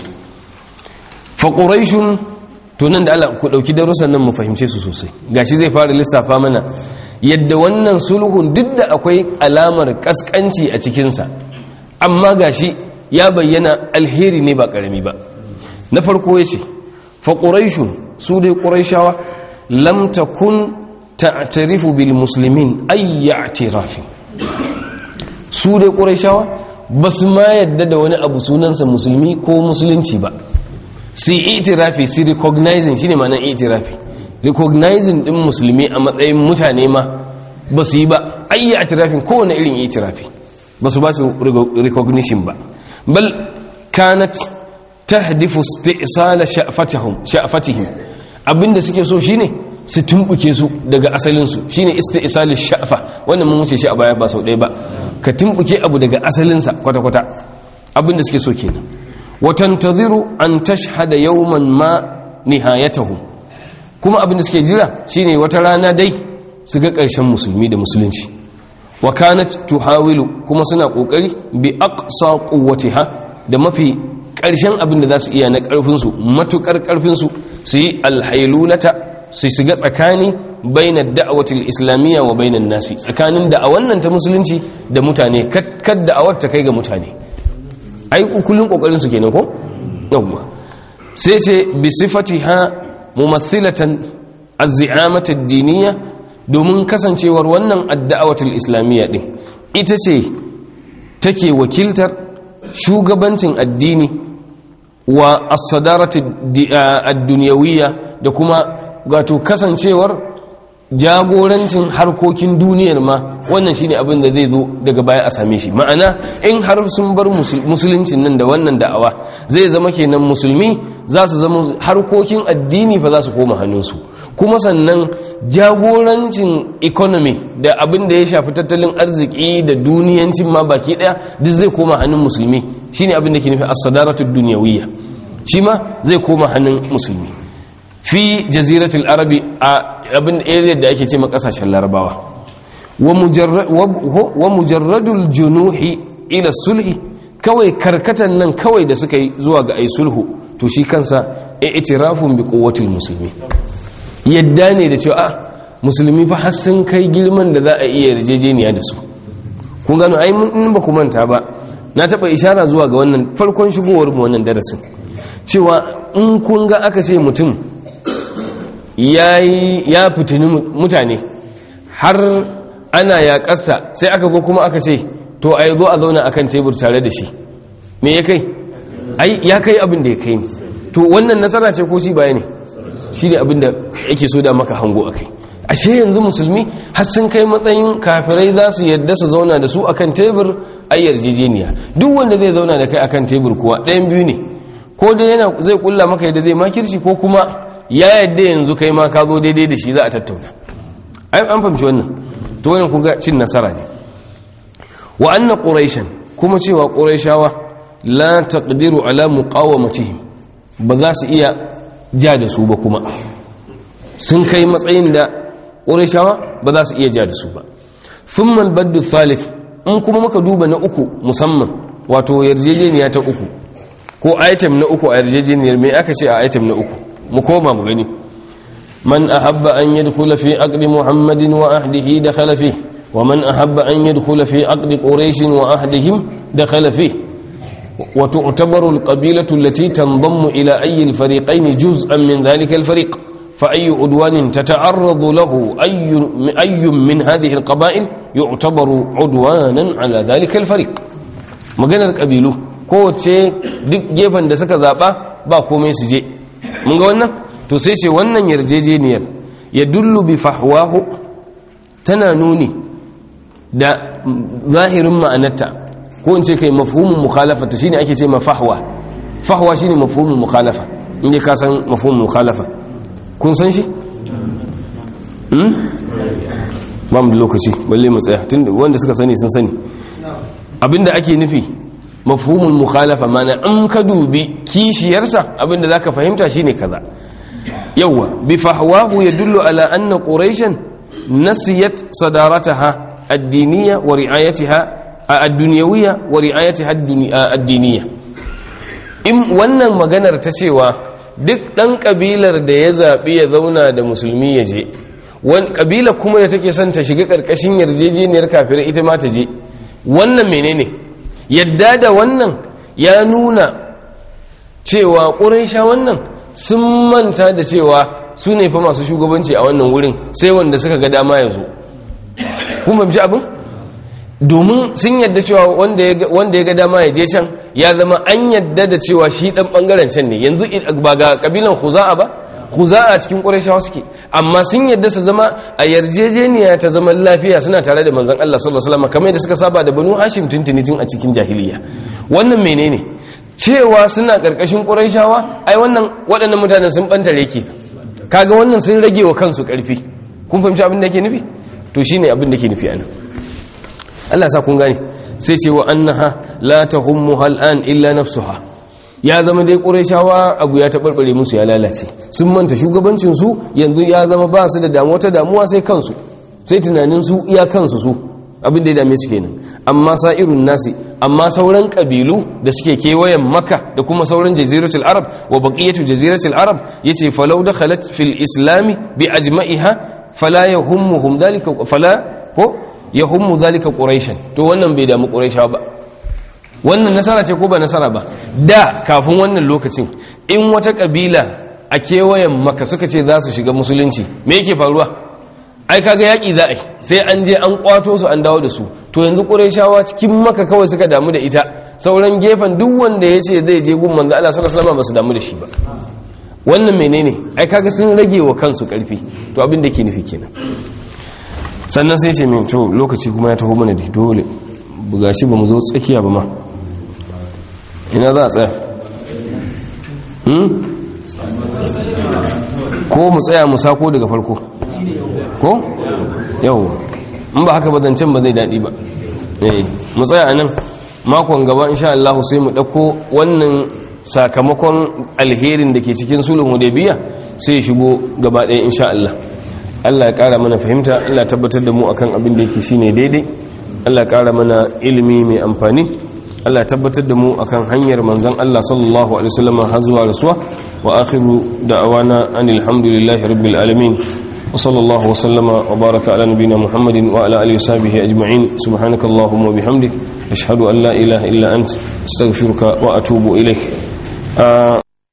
fa quraishun to nan da Allah ku dauki darussan nan mu fahimce su sosai gashi zai fara lissafa mana yadda wannan sulhun duk da akwai alamar kaskanci a cikin sa amma gashi ya bayyana alheri ne ba karami ba na farko yace fa quraishun su dai quraishawa lam takun ta'tarifu bil muslimin ay i'tirafi su dai quraishawa basu ma yadda da wani abu sunansa musulmi ko musulunci ba sai itirafi sai recognizing shine ma'anar itirafi recognizing din musulmi a matsayin mutane ma ba su yi ba ayyi itirafin kowane irin itirafi ba su ba su recognition ba bal kanat tahdifu isti'sala sha'fatihim sha'fatihim abinda suke so shine su tumbuke su daga asalin su shine isti'sal sha'fa wannan mun wuce shi a baya ba sau ɗaya ba ka tumbuke abu daga asalin sa kwata kwata abinda suke so kenan watantaziru an tashhada yawman ma nihayatahu kuma abin da suke jira shine wata rana dai su ga ƙarshen musulmi da musulunci wa kanat tuhawilu kuma suna kokari bi aqsa quwwatiha da mafi ƙarshen abin da za su iya na ƙarfin su matukar ƙarfin su su yi alhailulata su shiga tsakani baina da'awatil islamiyya wa bainan nasi tsakanin da'awan nan ta musulunci da mutane kad da'awar ta kai ga mutane ai kullun kokarin su kenan ko yawwa sai ce bi sifatiha mumathilatan az-zi'amah ad-diniyya domin kasancewar wannan ad-da'awatul islamiyya din ita ce take wakiltar shugabancin addini wa as-sadarati ad-dunyawiyya da kuma gato kasancewar jagorancin harkokin duniyar ma wannan shine abin da zai zo daga baya a same shi ma'ana in har sun bar musuluncin nan da wannan da'awa zai zama kenan musulmi za su zama harkokin addini fa za su koma hannunsu kuma sannan jagorancin economy da abin da ya shafi tattalin arziki da duniyancin ma baki daya duk zai koma hannun musulmi shine abin da ke nufi as-sadaratu dunyawiyya shi ma zai koma hannun musulmi fi jaziratul arabi a abin area da ake ce ma kasashen larabawa wa mujarradul junuhi ila sulhi kawai karkatan nan kawai da suka yi zuwa ga ai sulhu to shi kansa i'tirafun bi quwwatil musulmi yadda ne da cewa a musulmi fa har sun kai girman da za a iya yarjejeniya da su kun gano ai mun ba ku manta ba na taba ishara zuwa ga wannan farkon shigowar mu wannan darasin cewa in kun ga aka ce mutum ya fitini mutane har ana yaƙarsa sai aka go kuma aka ce to a zo a zauna akan tebur tare da shi me ya kai ai ya kai abin da ya kai ne to wannan nasara ce ko shi baya ne shi ne abin da yake so da maka hango a kai ashe yanzu musulmi har sun kai matsayin kafirai za su yadda su zauna da su akan tebur a yarjejeniya duk wanda zai zauna da kai akan tebur kuwa ɗayan biyu ne ko dai yana zai kulla maka yadda zai makirci ko kuma ya yadda yanzu kai ma ka zo daidai da shi za a tattauna ai an fahimci wannan to wannan kun ga cin nasara ne wa anna quraishan kuma cewa quraishawa la taqdiru ala muqawamatihim ba za su iya ja da su ba kuma sun kai matsayin da quraishawa ba za su iya ja da su ba thumma al-baddu thalith in kuma muka duba na uku musamman wato yarjejeniya ta uku ko item na uku a yarjejeniyar me aka ce a item na uku mu koma mu gani man ahabba an yadkhula fi aqdi muhammadin wa ahdihi dakhala fi wa man ahabba an yadkhula fi aqdi quraish wa ahdihim dakhala fi wa tu'tabaru alqabilatu allati tanḍammu ila ayyi alfariqayn juz'an min dhalika alfariq fa ayyu udwanin tata'arradu lahu ayyu ayyu min hadhihi alqaba'il yu'tabaru udwanan ala dhalika alfariq maganar qabilu kowace duk gefen da suka zaɓa ba komai su je mun ga wannan to sai ce wannan yarjejeniyar ya dullu bi fahwahu tana nuni da zahirin ma'anarta ko in ce kai mafhumin mukhalafa ta shine ake ce mafahwa fahwa shine mafhumin mukhalafa inda ka san mafhumin mukhalafa kun san shi hmm ba mu da lokaci balle mu tsaya tun wanda suka sani sun sani abinda ake nufi mafhumul mukhalafa mana in ka dubi kishiyarsa abinda zaka fahimta shine kaza yawa bi fahwahu yadullu ala anna quraishan nasiyat sadarataha ad-diniyya wa ri'ayatiha ad-dunyawiyya wa ri'ayatiha ad-diniyya in wannan maganar ta cewa duk dan kabilar da ya zabi ya zauna da musulmi ya je wani kabila kuma da take son ta shiga karkashin yarjejeniyar kafirai ita ma ta je wannan menene yadda da wannan ya nuna cewa ƙuraisha wannan sun manta da cewa su ne fa masu shugabanci a wannan wurin sai wanda suka ga dama ya zo kuma ji abin domin sun yadda cewa wanda ya ga dama ya je can ya zama an yadda da cewa shi dan bangaren can ne yanzu ba ga kabilan huza'a ba huza'a cikin ƙuraishawa suke amma sun yadda su zama a yarjejeniya ta zaman lafiya suna tare da manzon Allah sallallahu alaihi wasallam kamar yadda suka saba da banu hashim tuntuni tun a cikin jahiliya wannan menene cewa suna karkashin ƙuraishawa ai wannan waɗannan mutanen sun bantare ke kaga wannan sun rage wa kansu ƙarfi kun fahimci abin da yake nufi to shine abin da yake nufi anan Allah sa kun gane sai ce wa annaha la tahummuha al'an illa nafsuha ya zama dai ƙurashawa abu ya taɓarɓare musu ya lalace sun manta shugabancinsu yanzu ya zama ba su da damuwa ta damuwa sai kansu sai tunaninsu iya kansu su abin da ya dame su kenan amma sa'irun nasi amma sauran ƙabilu da suke kewayen maka da kuma sauran jaziratul arab wa baqiyatu jaziratul arab yace falau dakhalat fil islami bi ajma'iha fala yahummuhum dhalika fala ko yahummu dhalika quraishan to wannan bai damu quraishawa ba wannan nasara ce ko ba nasara ba da kafin wannan lokacin in wata kabila a kewayen maka suka ce za su shiga musulunci me yake faruwa ai kaga yaki za a sai an je an kwato su an dawo da su to yanzu qurayshawa cikin maka kawai suka damu da ita sauran gefen duk wanda ya ce zai je gun manzo Allah sallallahu alaihi wasallam ba su damu da shi ba wannan menene ai kaga sun rage wa kansu karfi to abin da ke nufi kenan sannan sai ce min to lokaci kuma ya taho mana da dole buga shi ba mu zo tsakiya ba ma ina za a tsaya ko mu tsaya mu sako daga farko ko yau in ba haka ba zancen ba zai daɗi ba mu tsaya a nan makon gaba insha Allah sai mu ɗauko wannan sakamakon alherin da ke cikin sulhun hudaybiya sai ya shigo gaba ɗaya insha Allah Allah ya ƙara mana fahimta Allah tabbatar da mu akan abin da yake shine daidai Allah ya ƙara mana ilimi mai amfani Allah tabbatar da mu akan hanyar manzon Allah sallallahu alaihi wasallam har zuwa rasuwa wa akhiru da'awana anil hamdulillahi rabbil alamin wa sallallahu wa sallama wa baraka ala nabiyyina Muhammadin wa ala alihi washabihi ajma'in subhanakallahumma wa bihamdik ashhadu an la ilaha illa ant astaghfiruka wa atubu ilaik